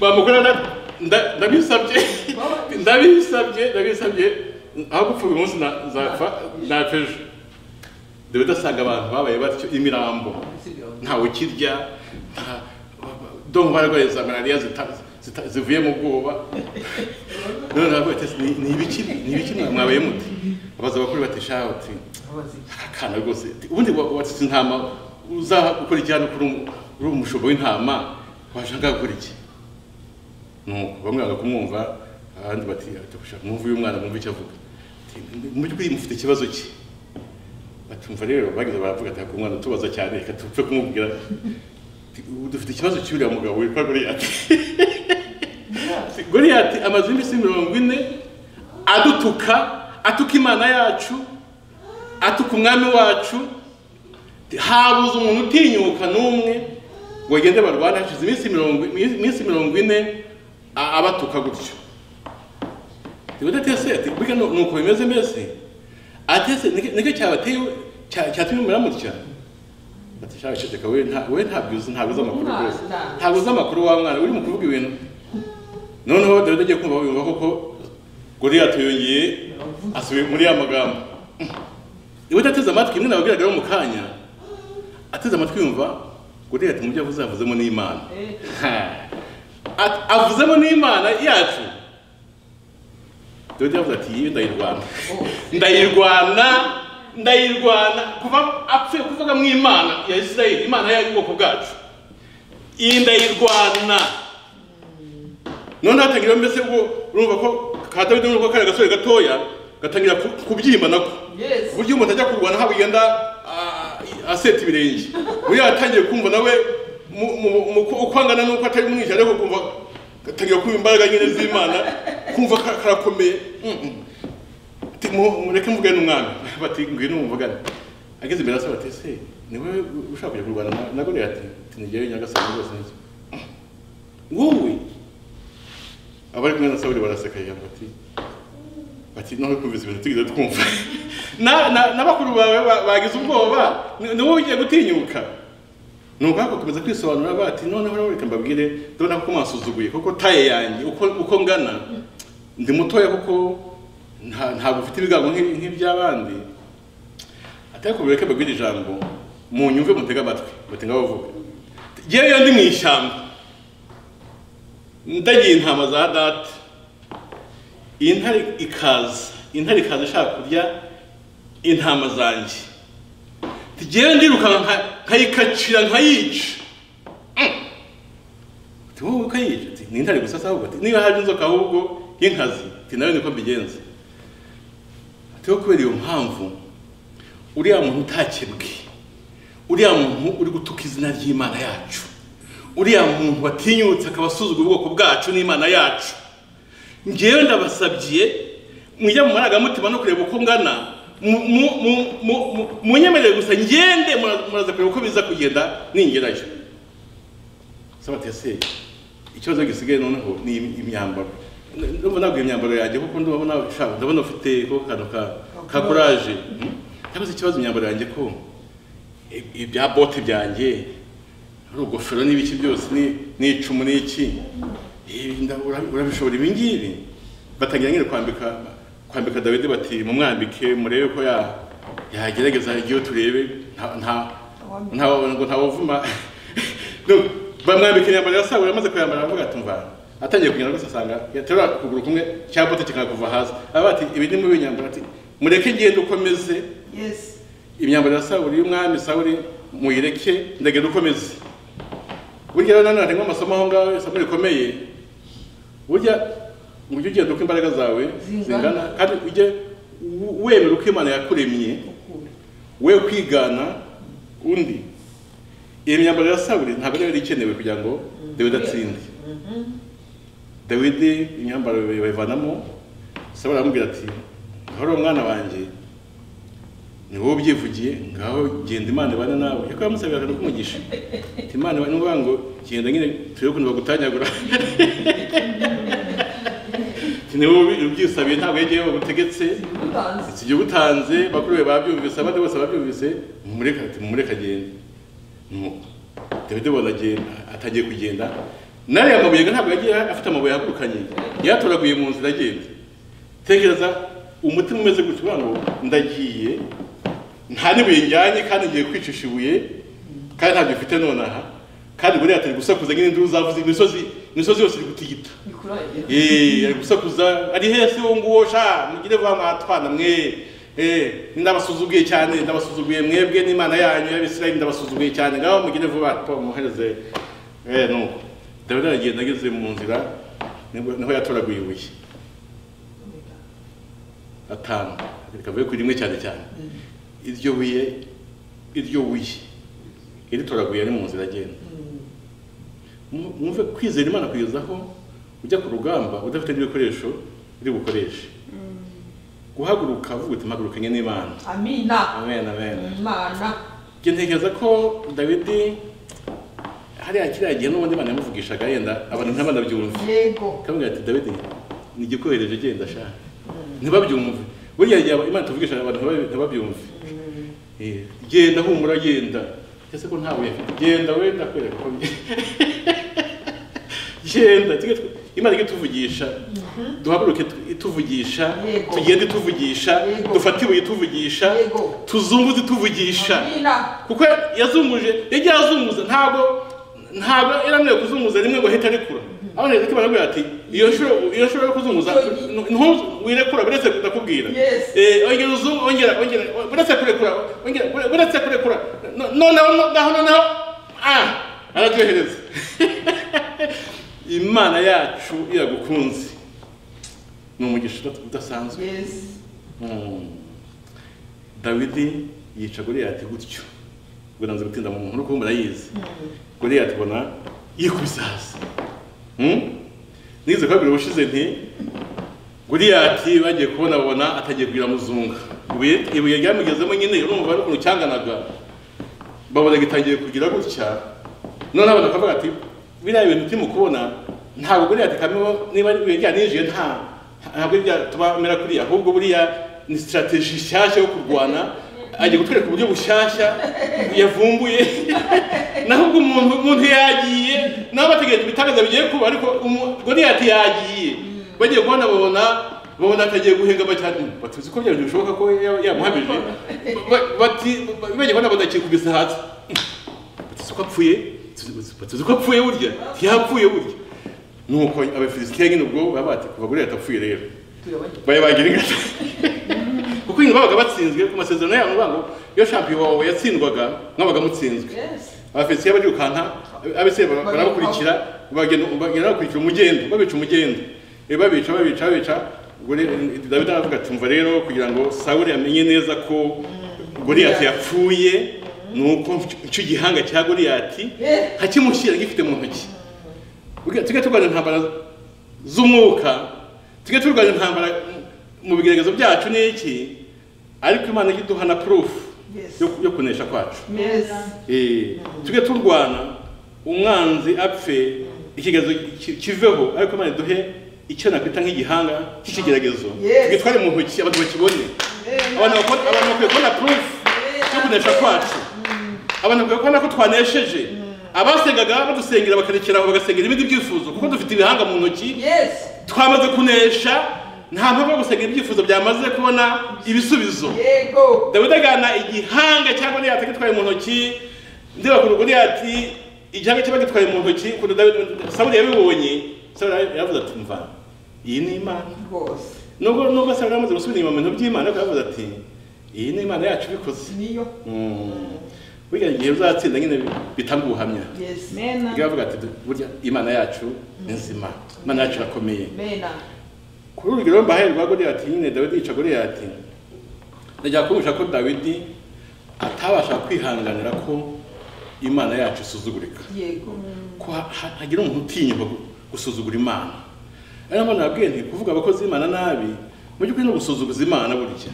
bamukora na- nda- ndabisabye ndabisabye ndabisabye aho gupfa uyu munsi na- nzapfa napfa ejo dawidi asanga abantu babaye batyo imirambo ntawe ukirya nta- ndumva barwaye za malariya zita- zita- zivuye mu bwoba none navuga ati "Ni- ni ibiki ni ibiki mwa- mwabaye mute abaza abakuru bati shaho uti Abazi. akana rwose uti, ubundi wa- watsitse intama uza gukora iki hano kuri umu- uri umushumba w'intama waje ngaha gukora iki nuko bamwe banga kumwumva abandi bati "Ati, gushaka mwumve uyu mwana mwumve icyo avuga Ati, mu by'ukuri mufite ikibazo ki batumva rero bageze baravuga ati ku mwana tubaza cyane reka tupfe kumubwira Ti- ubu dufite ikibazo cy'uriya mugabo witwa goriyati goriyati amaze iminsi mirongo ine adutuka atuka imana yacu atuka umwami wacu habuze umuntu utinyuka n'umwe ngo agende barwane hashize iminsi mirongo iminsi mirongo ine a- abatuka gutyo udatese ati burya nu- nuko bimeze mbese atese nicyo cyabateye cya- cyatumye mumera mutya ati shawe ceceka we nta- we ntabyo uzi ntabwo uzi amakuru rwose Umwana. ntabwo uzi amakuru wa mwana urimo kuvuga ibintu noneho dawidi agiye kumva yumva koko goriyati yongeye asubiye muri ya magambo niba udateze amatwi imwe nababwiraga mu kanya ateze amatwi yumva goriyati mu byo avuze yavuzemo n'imana At- avuzemo n'imana yacu dawidi yavuze ati yiyo ndayirwana ndayirwana ndayirwana kuva apfuye kuvuga mu imana ya isirayeli imana y'ubwoko bwacu iyi ndayirwana none hatangira mbese ubwo urumva ko ka dawidi n'ubwo kari agasore gatoya gatangira ku- kubyimba nako Yes. ku buryo umuntu ajya kurwana haba yenda aseta ibirenge buriya yatangiye kumva nawe mu- mu- mu- uko angana n'uko atari umwica ariko kumva gatangira kumva imbaraga nyine z'imana kumva ka- karakomeye Mm, mm. Ati, mu- mureke mvugane n'umwami bati ngwino muvugane ageze imbere asaba ati ese ni wowe ushaka kujya kurwana na- na goriyati ati nigerayo nyagasani rwose niki wowe abari kumwe na sawuli baraseka yamba ati bati none twumvise ibintu tugeze twumva Na- na- n'abakuru bawe ba- bagize ubwoba ni ni wowe ugiye gutinyuka nuko bagakomeza kwisobanura bati noneho rero reka mbabwire ndabona ko mwasuzuguye kuko taye yanjye uko uko ngana ndi mutoya kuko nta- ntabwo ufite ibigango nk'i- nk'iby'abandi atari kubera ko mbabwira ijambo munyumve mutega amatwi mutenga bavuga yewe yo ndi mu ishyamba ndagiye intama za data iyi ntare ikaza intare ikaza ishaka kurya intama zanjye tugiye ndirukanka nka- nkayikacira nkayica Mm. uti wowe ukayica uti ni intare gusa se ahubwo Ati, niba haje inzoka ahubwo y'inkazi uti nawe niko mbigenza uti wo kubera iyo mpamvu uriya muntu utakebwe uriya muntu uri gutuka izina ry'imana yacu uriya muntu watinyutse akaba asuzugura ubwoko bwacu n'imana yacu ngewe ndabasabye mujya mu marangamutima no kureba uko ngana mu- mu- mu- mu- mu- munyemerere gusa ngende mura- muraza kureba uko biza kugenda ningerayo saba tese ikibazo gisigaye noneho ni im- imyambaro ndumva ntabwo imyambaro yanjye kuko ndabona ushaka ndabona ufite ko kantu ka ka kuraje cyangwa se ikibazo imyambaro yanjye ko i- ibya bote byanjye ari ugofero n'ibiki byose ni- n'icumu n'iki Eh, nda- ura- urabishobora ibi ngibi batangira nyine kwambika kwambika dawidi bati mumwambike murebe ko ya- yagerageza igihe turebe nta- nta ntawe ngo ntawuvuma No, bamwambika imyambaro ya sawuli amaze kuyambara aravuga ati mva atangiye kugenda rwose asanga yaterura ukuguru kumwe cya bote kikanga kuva hasi aba ati ibi ni mubi imyambaro ati mureke ngende ukomeze Yes. imyambaro ya sawuli y'umwami sawuli muyireke ndagenda ukomeze burya rero nanone harimo amasomo aho ngaho isomo rikomeye burya ujye ugenda uko imbaraga zawe Zingana. zingana kandi ujye w- wemera uko imana yakuremye Ukuri. we kwigana undi iyo myambaro ya sawuli ntabwo ariyo yari ikenewe kugira ngo dawidi atsinde dawidi imyambaro bayivanamo sawuli aramubwira ati ngaho uriya mwana wanjye ni wowe ubyivugiye ngaho genda imana ibane nawe ariko yamusabira akantu k'umugisha ati imana ibane n'uvuga ngo genda nyine turebe ukuntu bagutanyagura ati ni wowe ubyisabiye ntabwo yegeyeho bagutegetse Utanzi. iki gihe utanze bakuru be babyumvise abandi bose babyumvise mumureka ati mumureka agende Nuko dawidi bona agenda atagiye kugenda n'ariya mabuye ntabwo yagiye afite amabuye yahagurukanye yatoraguye mu nzira agenda tekereza umutima umeze gutya uvuga ngo ndagiye nta n'ibuye njyanye kandi ngiye kwicisha ibuye kandi ntabyo mfite nonaha kandi buriya atari gusakuza nyine induru zavuze imisozi imisozi yose iri gutigita Bikuragira. Eh, ari gusakuza ari hese uwo nguwo sha mugire vuba mwatwana mwe eh ndabasuzuguye cyane ndabasuzuguye mwebwe n'imana yanyu y'abisirayeli ndabasuzuguye cyane ngaho mugire vuba to muhereze eh nuko dawidi aragenda ageze mu nzira nibwo- niho yatoraguye ibuye atanu rekavuye kuri rimwe cyane cyane iryo buye iryo buye iritoraguye ari mu nzira agenda Mu- mwumve kwizera imana kugeza aho ujya ku rugamba udafite n'ibikoresho uri bukoreshe guhaguruka uvuga uti mpagurukanye n'imana amina amen amen imana njye ntekereza ko dawidi hariya kiriya gihe n'ubundi imana yamuvugishaga yenda abantu ntabanabyumve yego kamwe ati David ni igikohereje genda sha ntibabyumve buriya gihe imana tuvugisha abantu ntibabi- ntibabyumve Eh, genda humura genda ese ko ntawe afite genda we ndakwereka ko genda tujye tw- imana ijye ituvugisha duhaguruke tu- ituvugisha Yego. tugende ituvugisha Yego. dufate ibuye ituvugisha Yego. tuzunguze ituvugisha amina kuko yazumuje yagiye azunguza ntabwo ntabwo yaramwiye kuzunguza rimwe ngo ahita arekura aho rero tuba nabwira ati iyo nshuro iyo nshuro yo kuzunguza ntuzu wirekura buretse ndakubwira Yes. eh ongera uzungu ongera ongera buretse kurekura ongera bure- buretse kurekura No- noneho no- naho noneho ah aratuyohereza imana yacu iragukunze ni umugisha udasanzwe yes Mm. dawidi yica goliyati gutyo ubwo nanze gutinda mu nkuru kuko murayizi goliyati ubona yikubise hasi Mm? nize kwa bibiri ubushize nti goliyati bagiye kubona babona atagiye kugira muzunga ibuye ibuye ryamugezemo nyine urumva ari ukuntu cyanganaga babona gitangiye kugira gutya none abana bakavuga ati biriya bintu turimo kubona ntabwo goliyati kameo niba ari ibuye ryaninjiye nta ntabwo byatuma mera kuriya ahubwo buriya ni sitarateji nshyashya yo kurwana agiye kutwereka uburyo bushyashya yavumbuye naho ubwo umuntu umuntu yagiye nabo bategereje ibitangaza bigiye kuba ariko umu- goliyati yagiye bagiye kubona babona babona atagiye guhengama cyane batuzi ko byari bishoboka ko ya- yamuhamije Ba- bati ba- bagiye kubona badakikubise hasi batuzi ko apfuye Batuzi- batuzi ko apfuye burya ntiyapfuye burya nuko abafilisitiya nyine ubwo baba bati kuva goliyati apfuye rero turabagira bari bagira ingata kuko nyine babaga batsinzwe ku masezerano yabo bavuga ngo iyo shampiyona wawe yatsindwaga mwabaga mutsinzwe yes abafisiye barirukanka abese barabakurikira bagenda bagenda bakurikira umugendo babica umugendo Eh, babica babica babica ubwo rero, eh, dawidi aravuga ati mva rero kugira ngo sawuli amenye neza ko goliyati yapfuye nuko nca- nca igihanga cya goliyati Eh. nkakimushyira gifite mu ntoki Ubwo tujye turwanya intambara z'umwuka tujye turwanya intambara mu bigaragazo byacu ni iki ariko imana ijya iduha na purufu Yes. yo- yo kunesha kwacu yes Eh, tujye turwana umwanzi apfe ikigezo ki- kiveho ariko imana iduhe icyo nakwita nk'igihanga cy'ikigeragezo Yes. tugitware mu ntoki abantu bakibone abantu bakon- abantu bakwiye kubona proof yo kunesha kwacu abantu bakwiye kubona ko twanesheje abasengaga badusengera bakarekera aho bagasengera ibindi byifuzo kuko dufite ibihanga mu ntoki yes twamaze kunesha nta mpamvu yo gusengera ibyifuzo byamaze kubona ibisubizo yego dawidi agana igihanga cyangwa niyo atagitwaye mu ntoki ndeba ku ruguri ati igihanga cyangwa agitwaye mu ntoki ukuntu dawidi sawuli yabibonye sawuli yaravuze- yaravuze ati mva iyi ni imana rwose nubwo nubwo sawuli yamaze gusubira inyuma mu bintu by'imana ariko yaravuze ati iyi ni imana yacu ibikoze niyo Mm. burya igihe uzatsinda nyine bitanga ubuhamya yes Ubwo Mena. yavuga ati burya imana yacu ni nzima imana yacu irakomeye mena kuri urwo rugero mbahaye rwa goliyati nyine dawidi yica goliyati ndajya kumvisha ko dawidi atabasha kwihanganira ko imana yacu isuzugurika yego ko ha- ha- hagira umuntu utinyuka gu- gusuzugura imana ari nabwo nabwiye nti kuvuga abakozi b'imana nabi mu by'ukuri no gusuzuguza imana burya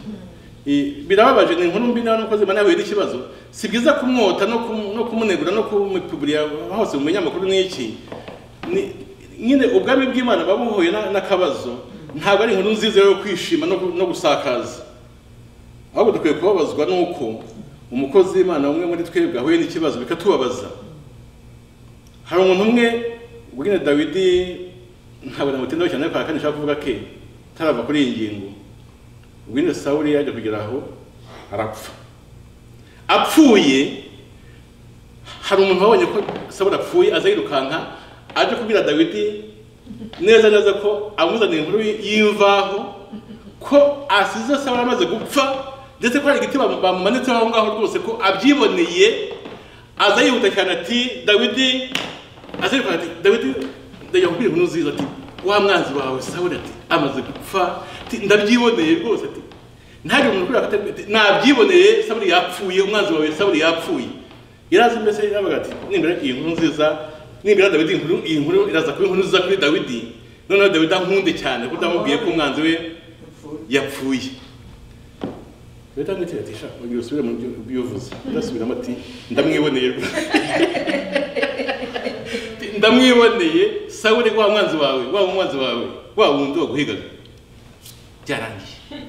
I- birababaje ni inkuru mbi nawe n'umukozi w'imana yahuye n'ikibazo si byiza kumwota no kumu- no kumunegura no kumupiburiya hose mu binyamakuru ni iki Ni- nyine ubwami bw'imana buba buhuye na- n'akabazo ntabwo ari inkuru nziza yo kwishima no gu- no gusakaza ahubwo dukwiye kubabazwa n'uko umukozi w'imana umwe muri twebwe ahuye n'ikibazo bikatubabaza hari umuntu umwe ubwo nyine dawidi ntabwo namutindaho cyane ariko hakane nshaka kuvuga ke tarava kuri iyi ngingo ubwo nyine sawuli yajya kugera aho arapfa apfuye hari umuntu wabonye ko sawuli apfuye aza yirukanka aje kubwira dawidi neza neza ko amuzaniye inkuru y'imvaho ko asize sawuli amaze gupfa ndetse ko hari igiti bam- bamumanitseho aho ngaho rwose ko abyiboneye aza yihuta cyane ati dawidi azirikana ati dawidi ndajya kubwira inkuru nziza ati wa mwanzi wawe sawuli ati amaze gupfa ati ndabyiboneye rwose ati ntabwo umuntu ukwiriye gufata nabyiboneye saburi yapfuye umwanzi wawe saburi yapfuye yarazi mbese yaravuga ati nimbere iyi nkuru nziza nimbere dawidi inkuru iyi nkuru iraza kuba inkuru nziza kuri dawidi noneho dawidi ankunde cyane kuko ndamubwiye ko umwanzi we yapfuye leta ngiye ati sha uyu usubire mu byo ubivuze ndasubiramo ati ndamwiboneye rwose ndamwiboneye sawuri wa mwanzi wawe wa mwanzi wawe wa wundi waguhigaga byarangiye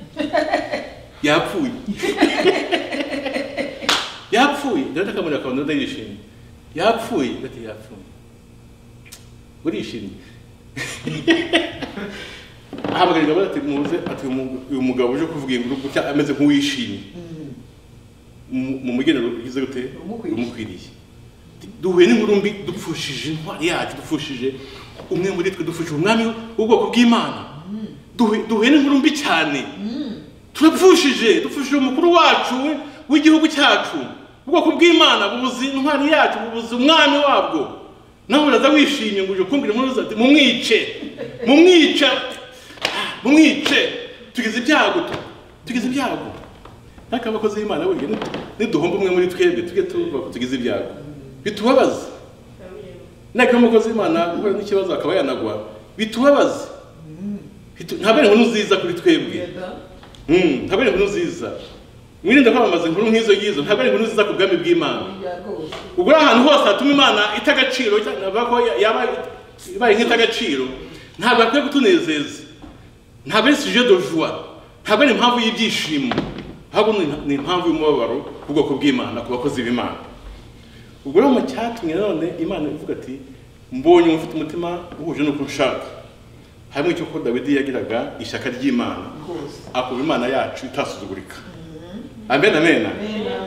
yapfuye yapfuye ndabona akamuri akabona undi yishimye yapfuye ndati yapfuye urishimye ahamagarirwa bati muze ati uyu- uyu mugabo uje kuvuga inkuru gutya ameze nk'uwishimye mu mu mugenero ugize gute Umukwiriye. umukwiriye duhuye n'inkuru mbi dupfushije intwari yacu dupfushije umwe muri twe dupfushije umwami w'ubwoko bw'imana Duhuye- duhuye n'inkuru mbi cyane turapfushije dupfushije umukuru wacu w'igihugu cyacu ubwoko bw'imana bubuze intwari yacu bubuze umwami wabwo nawe uraza wishimye ngo uje kumbwira inkuru zati mumwice mumwice mumwice tugize ibyago tu- tugize ibyago ariko abakozi b'imana burya ni- niduhomba umwe muri twebwe tujye tuvuga ko tugize ibyago bitubabaza ntabwo umukozi w'imana uhura n'ikibazo akaba yanagwa bitubabaza Bitu- ntabwo ari inkuru nziza kuri twebwe Mm, ntabwo ari inkuru nziza mwirinde kwamamaza inkuru nk'izo ngizo ntabwo ari inkuru nziza ku bwami bw'imana ubwo uri ahantu hose hatuma imana ita agaciro cyangwa navuga ko ya- yaba ibaye nk'ita agaciro ntabwo akwiye kutunezeza ntabwo ari suje de joie ntabwo ari impamvu y'ibyishimo ahubwo ni- ni impamvu y'umubabaro w'ubwoko bw'imana ku bakozi b'imana ubwo rero mu cyatumye none imana ivuga ati mbonye umuntu ufite umutima uhuje n'uko nshaka hamwe cyo ko dawidi yagiraga ishyaka ry'imana akaba imana yacu itasuzugurika amen amen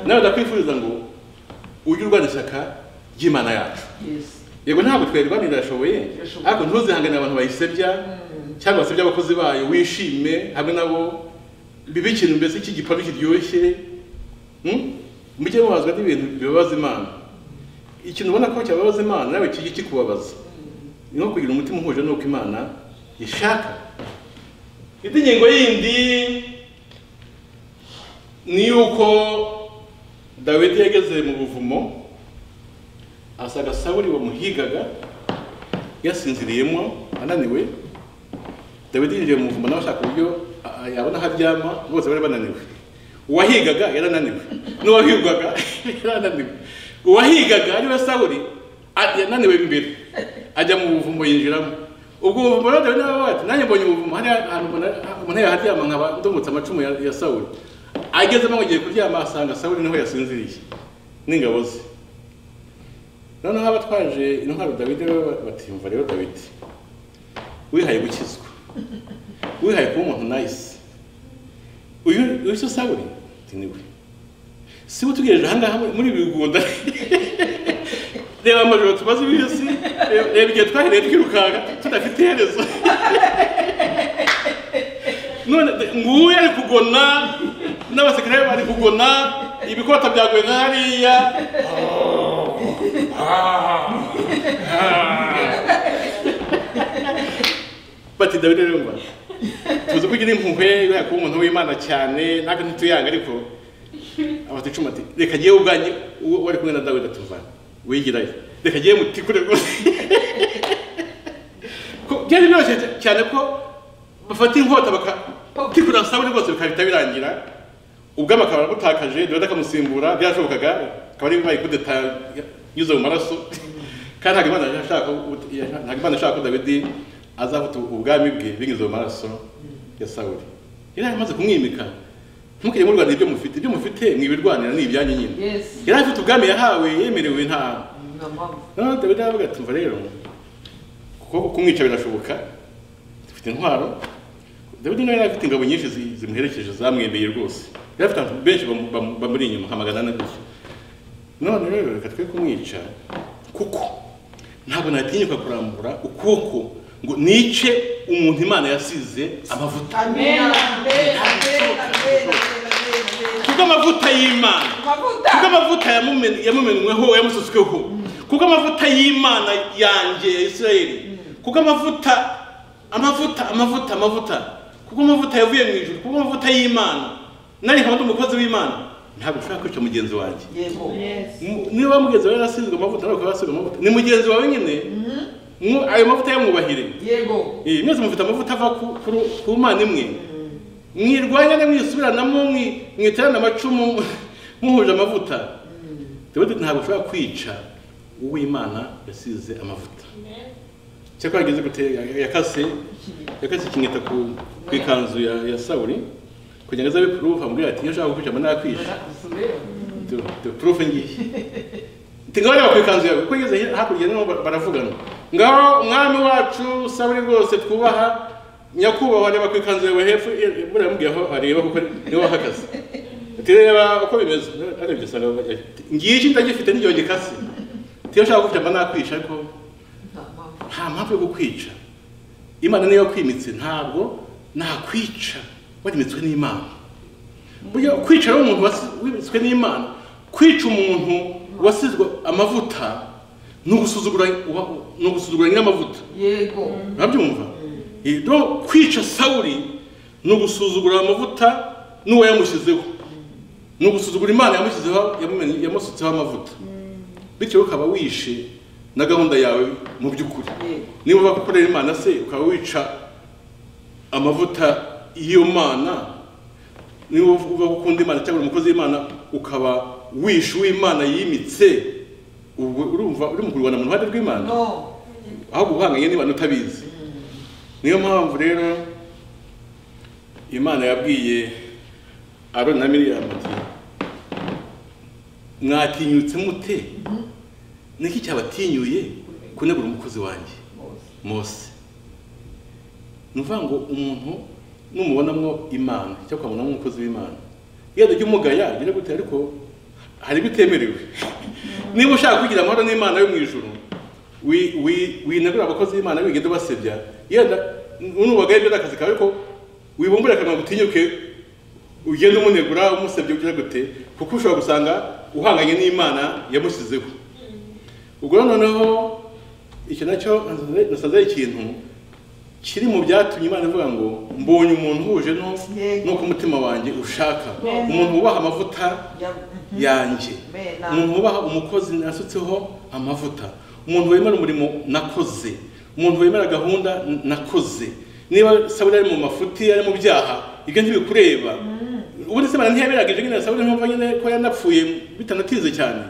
nawe ndakwifuriza ngo ujye urwana ishyaka ry'imana yacu yego ntabwo twayirwanya irashoboye Irashoboye. ariko ntuzihanganire abantu bayisebya cyangwa basebya abakozi bayo wishime hamwe nabo bibe ikintu mbese cy'igipanu kiryoshye Hmm? mujye mubazwa n'ibintu bibabaza imana ikintu ubona ko cyababaza imana nawe kijye kikubabaza ni nko kugira umutima uhuje n'uko imana ishaka indi ngingo yindi ni yuko dawidi yageze mu buvumo asaga sawuri wamuhigaga yasinziriyemo ananiwe dawidi yinjiye mu buvumo nawe ashaka uburyo a- a- yabona aho aryama bose bari bananiwe uwahigaga yarananiwe n'uwahigwaga yarananiwe uwahigaga ariwe sawuri a- yananiwe imbere ajya mu buvumo yinjiramo ubwo buvumo rero dawidi nawe ati nanjye mbonye ubuvumo hariya ahantu mbona- umuntu yaharyama nkaba ndungutse amacumu ya, ya sawuri agezemo ngo agiye kuryama asanga sawuri niho yasinziriye n'ingabo ze noneho abatwaje intwaro dawidi bo batimva rero dawidi wihaye gukizwa wihaye kuba umuntu nayisi uyu uyu se sawuri ati niwe si we utugejeje ahangaha muri- muri ibi bigunda reba amajoro tumaze iminsi reba- reba igihe twahereye twirukanka tudafite iherezo none de- nguyu ari kugona n'abasekirari bari kugona ibikota byaguye nka hariya bati dawidi rero ngo tuzi ko ugira impuhwe kubera kuba umuntu w'imana cyane ntabwo ntituyanga ariko abata icuma ati reka ngewe ubwanjye uwo wari kumwe na dawidi atuvana wigirayo reka ngewe mutikure rwose Ko- byari byoroshye cyane ko bafata inkota bakatikura sawuli rwose bikahita birangira ubwami akaba aramutakaje dawidi akamusimbura byarashobokaga akaba ari bibaye kudeta nyuze mu maraso kandi ntabwo imana yashaka ntabwo imana ishaka ko dawidi azafata ubwami bwe binyuze mu maraso ya sawuli yari amaze kumwimika ntimukajye murwanira ibyo mufite ibyo mufite mwibirwanira ni ibyanyu nyine Yes. yari afite ubwami yahawe yemerewe nta noneho dawidi aravuga ati mva rero kuko kumwica birashoboka dufite intwaro dawidi nawe yari afite ingabo nyinshi zi- zimuherekeje zamwembeye rwose yari afite abantu benshi bamu- bamu- bamuri inyuma nka magana ane gusa none rero reka twe kumwica kuko ntabwo natinyuka kurambura ukuboko ngo nice umuntu imana yasize amavuta kuko amavuta y'imana kuko amavuta yamumen- yamumenweho yamusutsweho kuko amavuta y'imana yanjye ya isirayeli kuko amavuta amavuta amavuta amavuta Ku- kuko amavuta yavuye mu ijuru kuko amavuta y'imana nari nkaba ndi umukozi w'imana ntabwo ushobora kwica mugenzi wanjye yego M- niba mugenzi wawe yarasizwe amavuta nawe ukaba wasiga amavuta ni mugenzi wawe nyine mwu- ayo mavuta yamwubahire yego Eh, mwese mufite amavuta ava ku, ku, ru- ku mana imwe mwirwanyane mwisubiranamo mwi- mwiterane amacumu muhuje amavuta rero ntabwo ushobora kwica uw'imana yasize amavuta cyakora ageze gute yakase yakase ikinyita ku, ku ikanzu ya, ya sawuri kugira ngo aze abe amubwira ati iyo ushaka kukwica mba nakwica Tu- tu- turufu ngiyi tingabareba ku ikanzu yawe kuko ngeze hi- hakurya niho ba- baravugana ngaho umwami wacu saburi rwose twubaha nyakubahwa reba ku ikanzu yawe hepfo i- buriya yamubwiye aho areba kuko niho wahagaze ati reba uko bimeze arebye asanga bavuga ati, ngiyi iki ndagifite n'igihe gikase tiyo ushaka gukwica mba nakwica ariko nta mpamvu yo kukwica imana niyo yakwimitse ntabwo nakwica warimitswe n'imana burya kwica rero umuntu wasi- wimitswe n'imana kwica umuntu wasizwe amavuta ni ugusuzugura uwa- ni ugusuzugura nyir'amavuta yego urabyumva rero kwica sawuri ni ugusuzugura amavuta n'uwo yamushyizeho ni ugusuzugura imana yamushyizeho yamumenye- yamusutseho amavuta bityo ukaba wishe na gahunda yawe mu by'ukuri yego niba uvuga ko ukorera imana se ukaba wica amavuta y'iyo mana niba uvuga ko ukunda imana cyangwa uri umukozi w'imana ukaba wishe uw'imana yimitse ubwo urumva uri mu kurwana mu ruhande rw'imana no ahubwo uhanganye n'imana utabizi niyo mpamvu rero imana yabwiye aroni na miriyamu ati mwatinyutse mute niki cyabatinyuye kunegura umukozi wanjye mose ni ukuvuga ngo umuntu numubonamo imana cyangwa ukamubonamo umukozi w'imana iyo ajya umugaya agira gute ariko hari ibitemerewe niba ushaka kugira amahoro n'imana yo mu ijuru wi- wi- winagura abakozi b'imana wigenda ubasebya yenda unubagaye ibyo ni akazi kawe ko wibumbure akanwa gutinyuke ugenda umunegura umusebya ugira gute kuko ushobora gusanga uhanganye n'imana yamushyizeho ubwo rero noneho icyo nacyo nasanze ari ikintu kiri mu byatumye imana ivuga ngo mbonye umuntu uhuje no- Yego. n'uko umutima wanjye ushaka Yego. umuntu wubaha amavuta yego yanjye Mena. umuntu wubaha umukozi nasutseho amavuta umuntu wemera umurimo nakoze umuntu wemera gahunda n- nakoze niba saburi ari mu mafuti ari mu byaha ibyo ntibikureba ubundi se imana ntiyaberagije nyine saburi nkumva nyine ko yanapfuye bitanatize cyane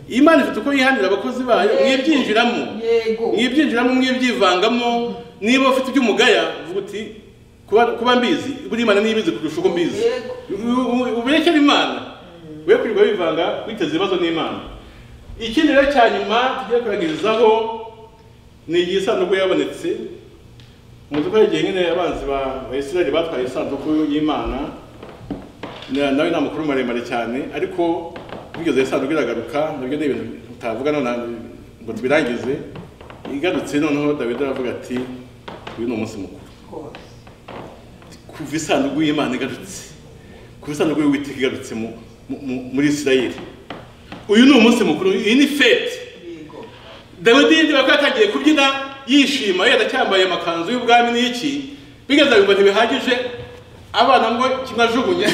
imana ifite uko yihanira abakozi bayo Yego. mwibyinjiramo yego mwibyinjiramo mwibyivangamo niba ufite iby'umugaya uvuga uti kuba kuba mbizi buri imana niyo ibizi kurusha uko mbizi Yego. U- u- uberekere imana we kwirirwa wivanga witeze ibibazo n'imana ikindi rero cya nyuma tugiye kuragirizaho ni igihe isanduku yabonetse muzi ko hari igihe nyine abanzi ba ba Isirayeli batwaye isanduku y'imana na- nawe ni amakuru maremare cyane ariko bigeze isanduku iragaruka nabyo ni ibintu utavuga none ngo tubirangize igarutse noneho dawidi aravuga ati uyu ni umunsi mukuru rwose kuva isanduku y'imana igarutse kuva isanduku y'uwiteka igarutse mu- mu- mu- muri isirayeli uyu ni umunsi mukuru iyi ni fete yego dawidi yinjira ko yatangiye kubyina yishima yenda cyambaye amakanzu y'ubwami n'iki bigeze ngo ntibihagije abana ngo kinajugunye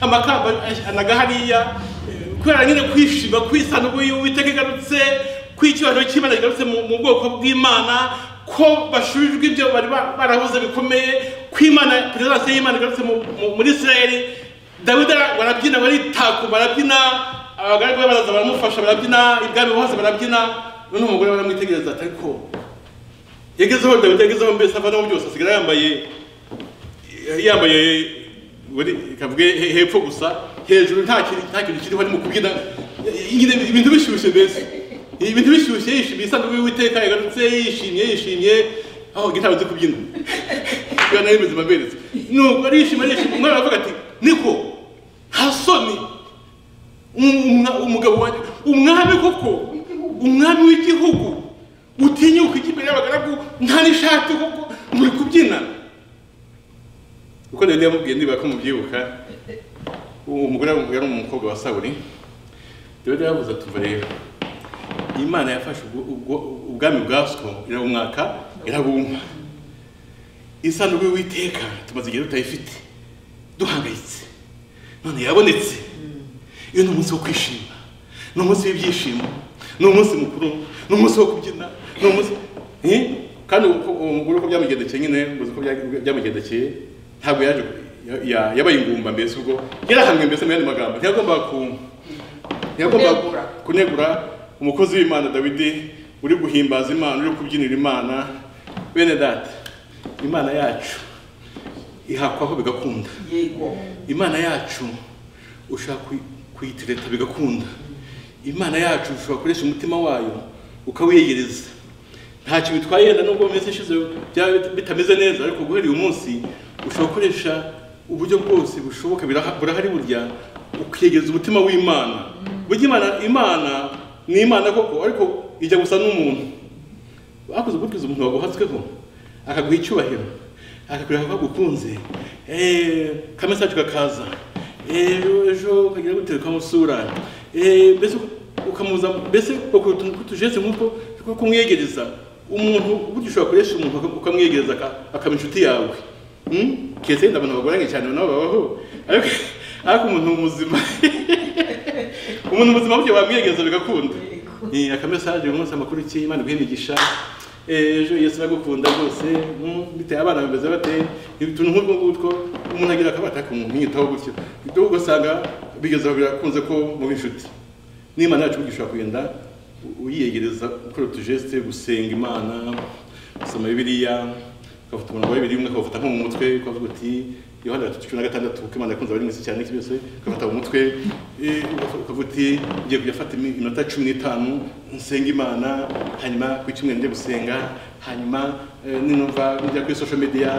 amakamba anaga hariya kubera nyine kwishima kwisanduku y'uwiteka igarutse kw'icyubahiro cy'imana kigarutse mu mu bwoko bw'imana ko bashubijwe ibyo bari ba- barabuze bikomeye kw'imana perezidansi y'imana igarutse mu- mu- muri isirayeli dawidi ara- barabyina baritaku barabyina abagaragu be baraza baramufasha barabyina ibwami bose barabyina none umugore baramwitegereza ati ariko yagezeho dawidi yagezeho mbese avanaho byose asigara yambaye yambaye buri kavuge he- hepfo gusa hejuru nta kintu nta kintu kiriho ari mu kubyina nyine ibintu bishyushye mbese ibintu bishyushye yishimiye isanduku y'uwiteka yagarutse yishimye yishimye aho ntabwo nzi kubyina iyo nayo imeze maberetse nuko arishima arishima umwana aravuga ati niko nta soni umwa- umugabo wanjye umwami koko umwami w'igihugu utinyuka ijya imbere y'abagaragu nta n'ishati koko muri kubyina kuko dawidi yamubwiye niba ko mubyibuka uwo mugore yamubwiye ari umukobwa wa sawuri dawidi yavuze ati umva rero imana yafashe ubwo- ubwo- ubwami bwa so irabumwaka irabumpa isanduku y'uwiteka tumaze igihe tutayifite duhangayitse none yabonetse iyo ni umunsi wo kwishima ni umunsi w'ibyishimo ni umunsi mukuru ni umunsi wo kubyina ni umunsi Eh? kandi uko- uwo mugore uko byamugendekeye nyine muzi uko bya- byamugendekeye ntabwo yaje ya- ya- yabaye ingumba mbese ubwo yarahamwe mbese mu yandi magambo ntiyagombaga kumva ntiyagombaga Kunegura. kunegura umukozi w'imana dawidi uri guhimbaza imana uri kubyinira imana bene data imana yacu ihakwaho bigakunda yego imana yacu ushaka kuyi- kuyitireta bigakunda imana yacu ushobora gukoresha umutima wayo ukawiyegereza nta kintu bitwaye yenda nubwo mu minsi ishize byaba bit- bitameze neza ariko guhera uyu munsi ushobora gukoresha uburyo bwose bushoboka biraha- burahari burya ukiyegereza umutima w'imana burya imana imana ni imana koko ariko ijya gusa n'umuntu bakoze gutwiza umuntu waguhatsweho akaguha icyubahiro akakureba ko agukunze eh, kamwe sacu kakaza eh, ejo- ejo ukagira gutera ukamusura eh, mbese ukamuza mbese uko utu- utujetse nk'uko two kumwegereza umuntu burya ushobora kuresha umuntu uka- ukamwegereza aka- akaba inshuti yawe Hmm? keretse yenda abantu bagoranye cyane nabo babaho ariko ariko umuntu muzima umuntu muzima burya wamwiyegereza bigakunda Eh, akamesaje umunsi amakuru iki imana iguhe imigisha Eh, ejo yesu aragukunda rwose mm, bitewe abana bameze bate utuntu nk'utwo ngutwo umuntu agira akabata kumwitaho gutyo ibyo ugasanga bigeze aho birakunze ko muba inshuti n'imana yacu burya ushobora kugenda u- uyiyegereza gukora utujesite gusenga imana gusoma bibiliya ukafata umuntu wa bibiliya umwe ukawufata nko mu mutwe ukavuga uti yohana gatatu cumi na gatandatu ko imana yakunze abari mu isi cyane n'iki byose ukafata mu mutwe eh, ugafa- ukavuga uti ngiye kujya afata iminota cumi n'itanu nsenga imana hanyuma ku cyumweru njye gusenga hanyuma eh, ninumva njya kuri social media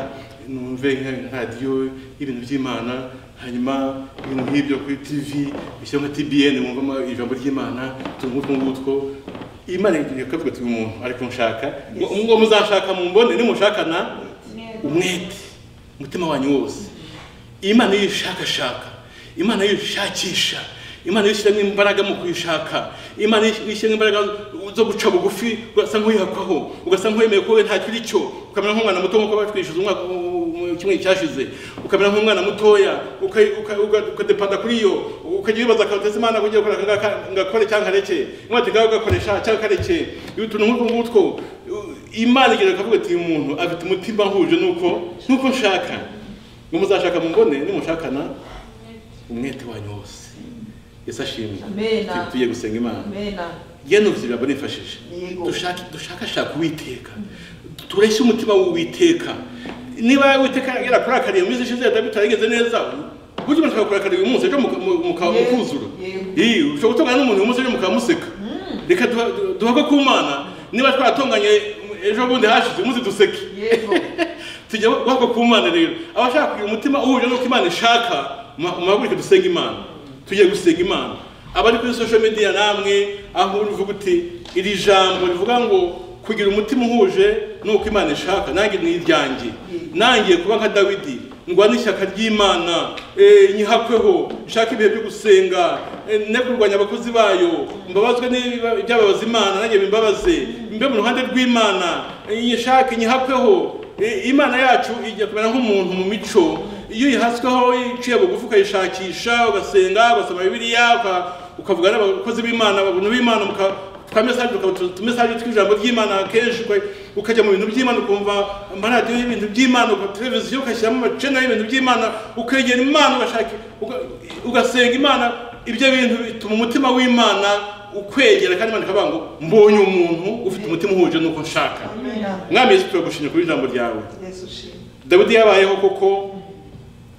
numve nka radiyo y'ibintu by'imana hanyuma ibintu nk'ibyo kuri tv bishyira nka tbn wumvamo ijambo ry'imana utuntu nk'utwo ngutwo imana ikavuga ati umuntu ariko nshaka ngo muzashaka mu mbone nimushakana umwete umutima wanyu wose imana iyo uyishakashaka imana iyo uyishakisha imana iyo ushyiramo imbaraga mu kuyishaka imana iyo ushyiramo imbaraga zo guca bugufi ugasa nk'uyihakwaho ugasa nk'uwemeye ko we ntacyo uri cyo ukamera nk'umwana muto nk'uko batwishyuza umwaka mu kimwe cyashize ukamera nk'umwana mutoya uka- uka- uka- ukadepanda kuri yo ukajya wibaza akantu uteze imana kugira ngo ngakore cyangwa nkareke imwate ngawe ugakoresha cyangwa kareke utuntu nk'utwo ngutwo imana igira ikavuga ati uyu muntu afite umutima ahuje nuko nuko nshaka ngo muzashaka mumbone nimushakana umwete wanyu wose yesu ashimwe Amen. Tu- tugiye gusenga imana amena yeno bizira banifashije Yego. dushake dushakashake uwiteka tureshye umutima w'uwiteka niba witeka yarakurakariye mu minsi ishize yatabi turagenze neza burya umuntu akakurakariye uyu munsi ejo muka- mu- mukaba Yego. mukuzura Yego. Iyi, ushobora gutongana n'umuntu uyu munsi ejo mukaba museka reka duha- du- duhake ku mana niba twaratonganye ejo bundi hashize umunsi duseke yego tujya wako ku mana rero abashaka kugira umutima uhuje n'uko imana ishaka muhaguruke dusenga imana tujye gusenga imana abari kuri social media namwe aho uvuga uti iri jambo rivuga ngo kugira umutima uhuje n'uko imana ishaka nanjye ni iryanjye nangiye kuba nka dawidi ngwane ishyaka ry'imana eh, nyihakweho nshaka ibihe byo gusenga eh, ne kurwanya abakozi bayo mbabazwe n'ibiba- ibyababaza imana nanjye bimbabaze mbe mu ruhande rw'imana eh, nyishake nyihakweho I- imana yacu ijya kumera nk'umuntu mu mico iyo uyihasweho iciye bugufi ukayishakisha ugasenga ugasoma bibiliya uka- ukavuga n'abakozi b'imana abantu b'imana muka- twamesaje utumesaje tw'ijambo ry'imana kenshi uka- ukajya mu bintu by'imana ukumva amaradiyo y'ibintu by'imana uka televiziyo ugashyiramo amacena y'ibintu by'imana ukegera imana ugashaka uga- ugasenga imana ibyo bintu bituma umutima w'imana ukwegera kandi imana ikavuga ngo mbonye umuntu ufite umutima uhuje n'uko nshaka amena mwami yesu turagushimye kuri ijambo ryawe yesu ushimwe dawidi yabayeho kuko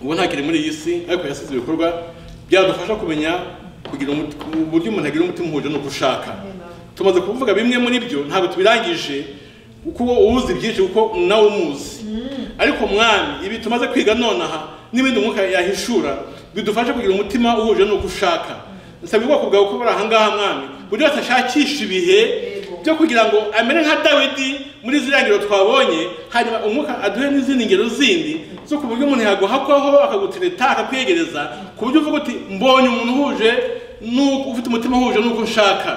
ubu ntakiri muri iyi si ariko yasize ibikorwa byadufasha kumenya kugira umut- uburyo umuntu agira umutima uhuje n'uko ushaka tumaze kuvuga bimwe muri byo ntabwo tubirangije kuko uwuzi byinshi kuko nawe umuzi ariko mwami ibi tumaze kwiga nonaha n'ibindi umwuka yahishura bidufasha kugira umutima uhuje n'uko ushaka nsabye ubwoko bwawe ko buri aha ngaha mwami buri wese ashakisha ibihe Yego. byo kugira ngo amere nka dawidi muri ziriya ngero twabonye hanyuma umwuka aduhe n'izindi ngero zindi zo ku buryo umuntu yaguhakwaho akagutereta akakwegereza ku buryo uvuga uti mbonye umuntu uhuje n'uko ufite umutima uhuje n'uko nshaka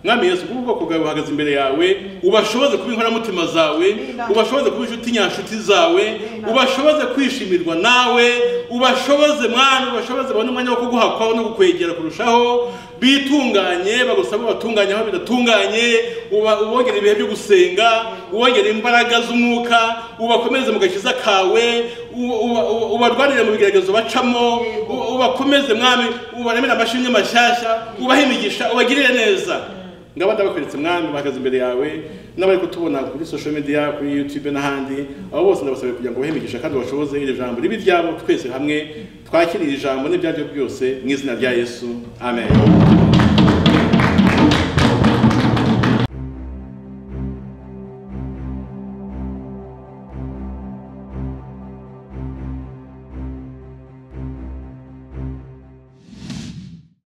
mwami yesu kuko ubwoko bwawe buhagaze imbere yawe ubashoboze kuba inkoramutima zawe ubashoboze kuba inshuti nyanshuti zawe ubashoboze kwishimirwa nawe ubashoboze mwana ubashoboze babone umwanya wo kuguhakwaho no kukwegera kurushaho bitunganye bagusabe ubatunganye aho bidatunganye uba- ubongere ibihe byo gusenga ubongere imbaraga z'umwuka ubakomeze mu gakiza kawe uba- uba- uba- ubarwanire mu bigeragezo bacamo u- ubakomeze mwami ubaremere amashimwe mashyashya ubahe imigisha ubagirire neza ngaba ndabakweretse mwami bahagaze imbere yawe n'abari kutubona kuri social media kuri youtube n'ahandi abo bose ndabasabye kugira ngo ubahe imigisha kandi bashoboze iri jambo ribe iryabo twese hamwe twakire iri jambo n'ibyaryo byose mu izina rya yesu amen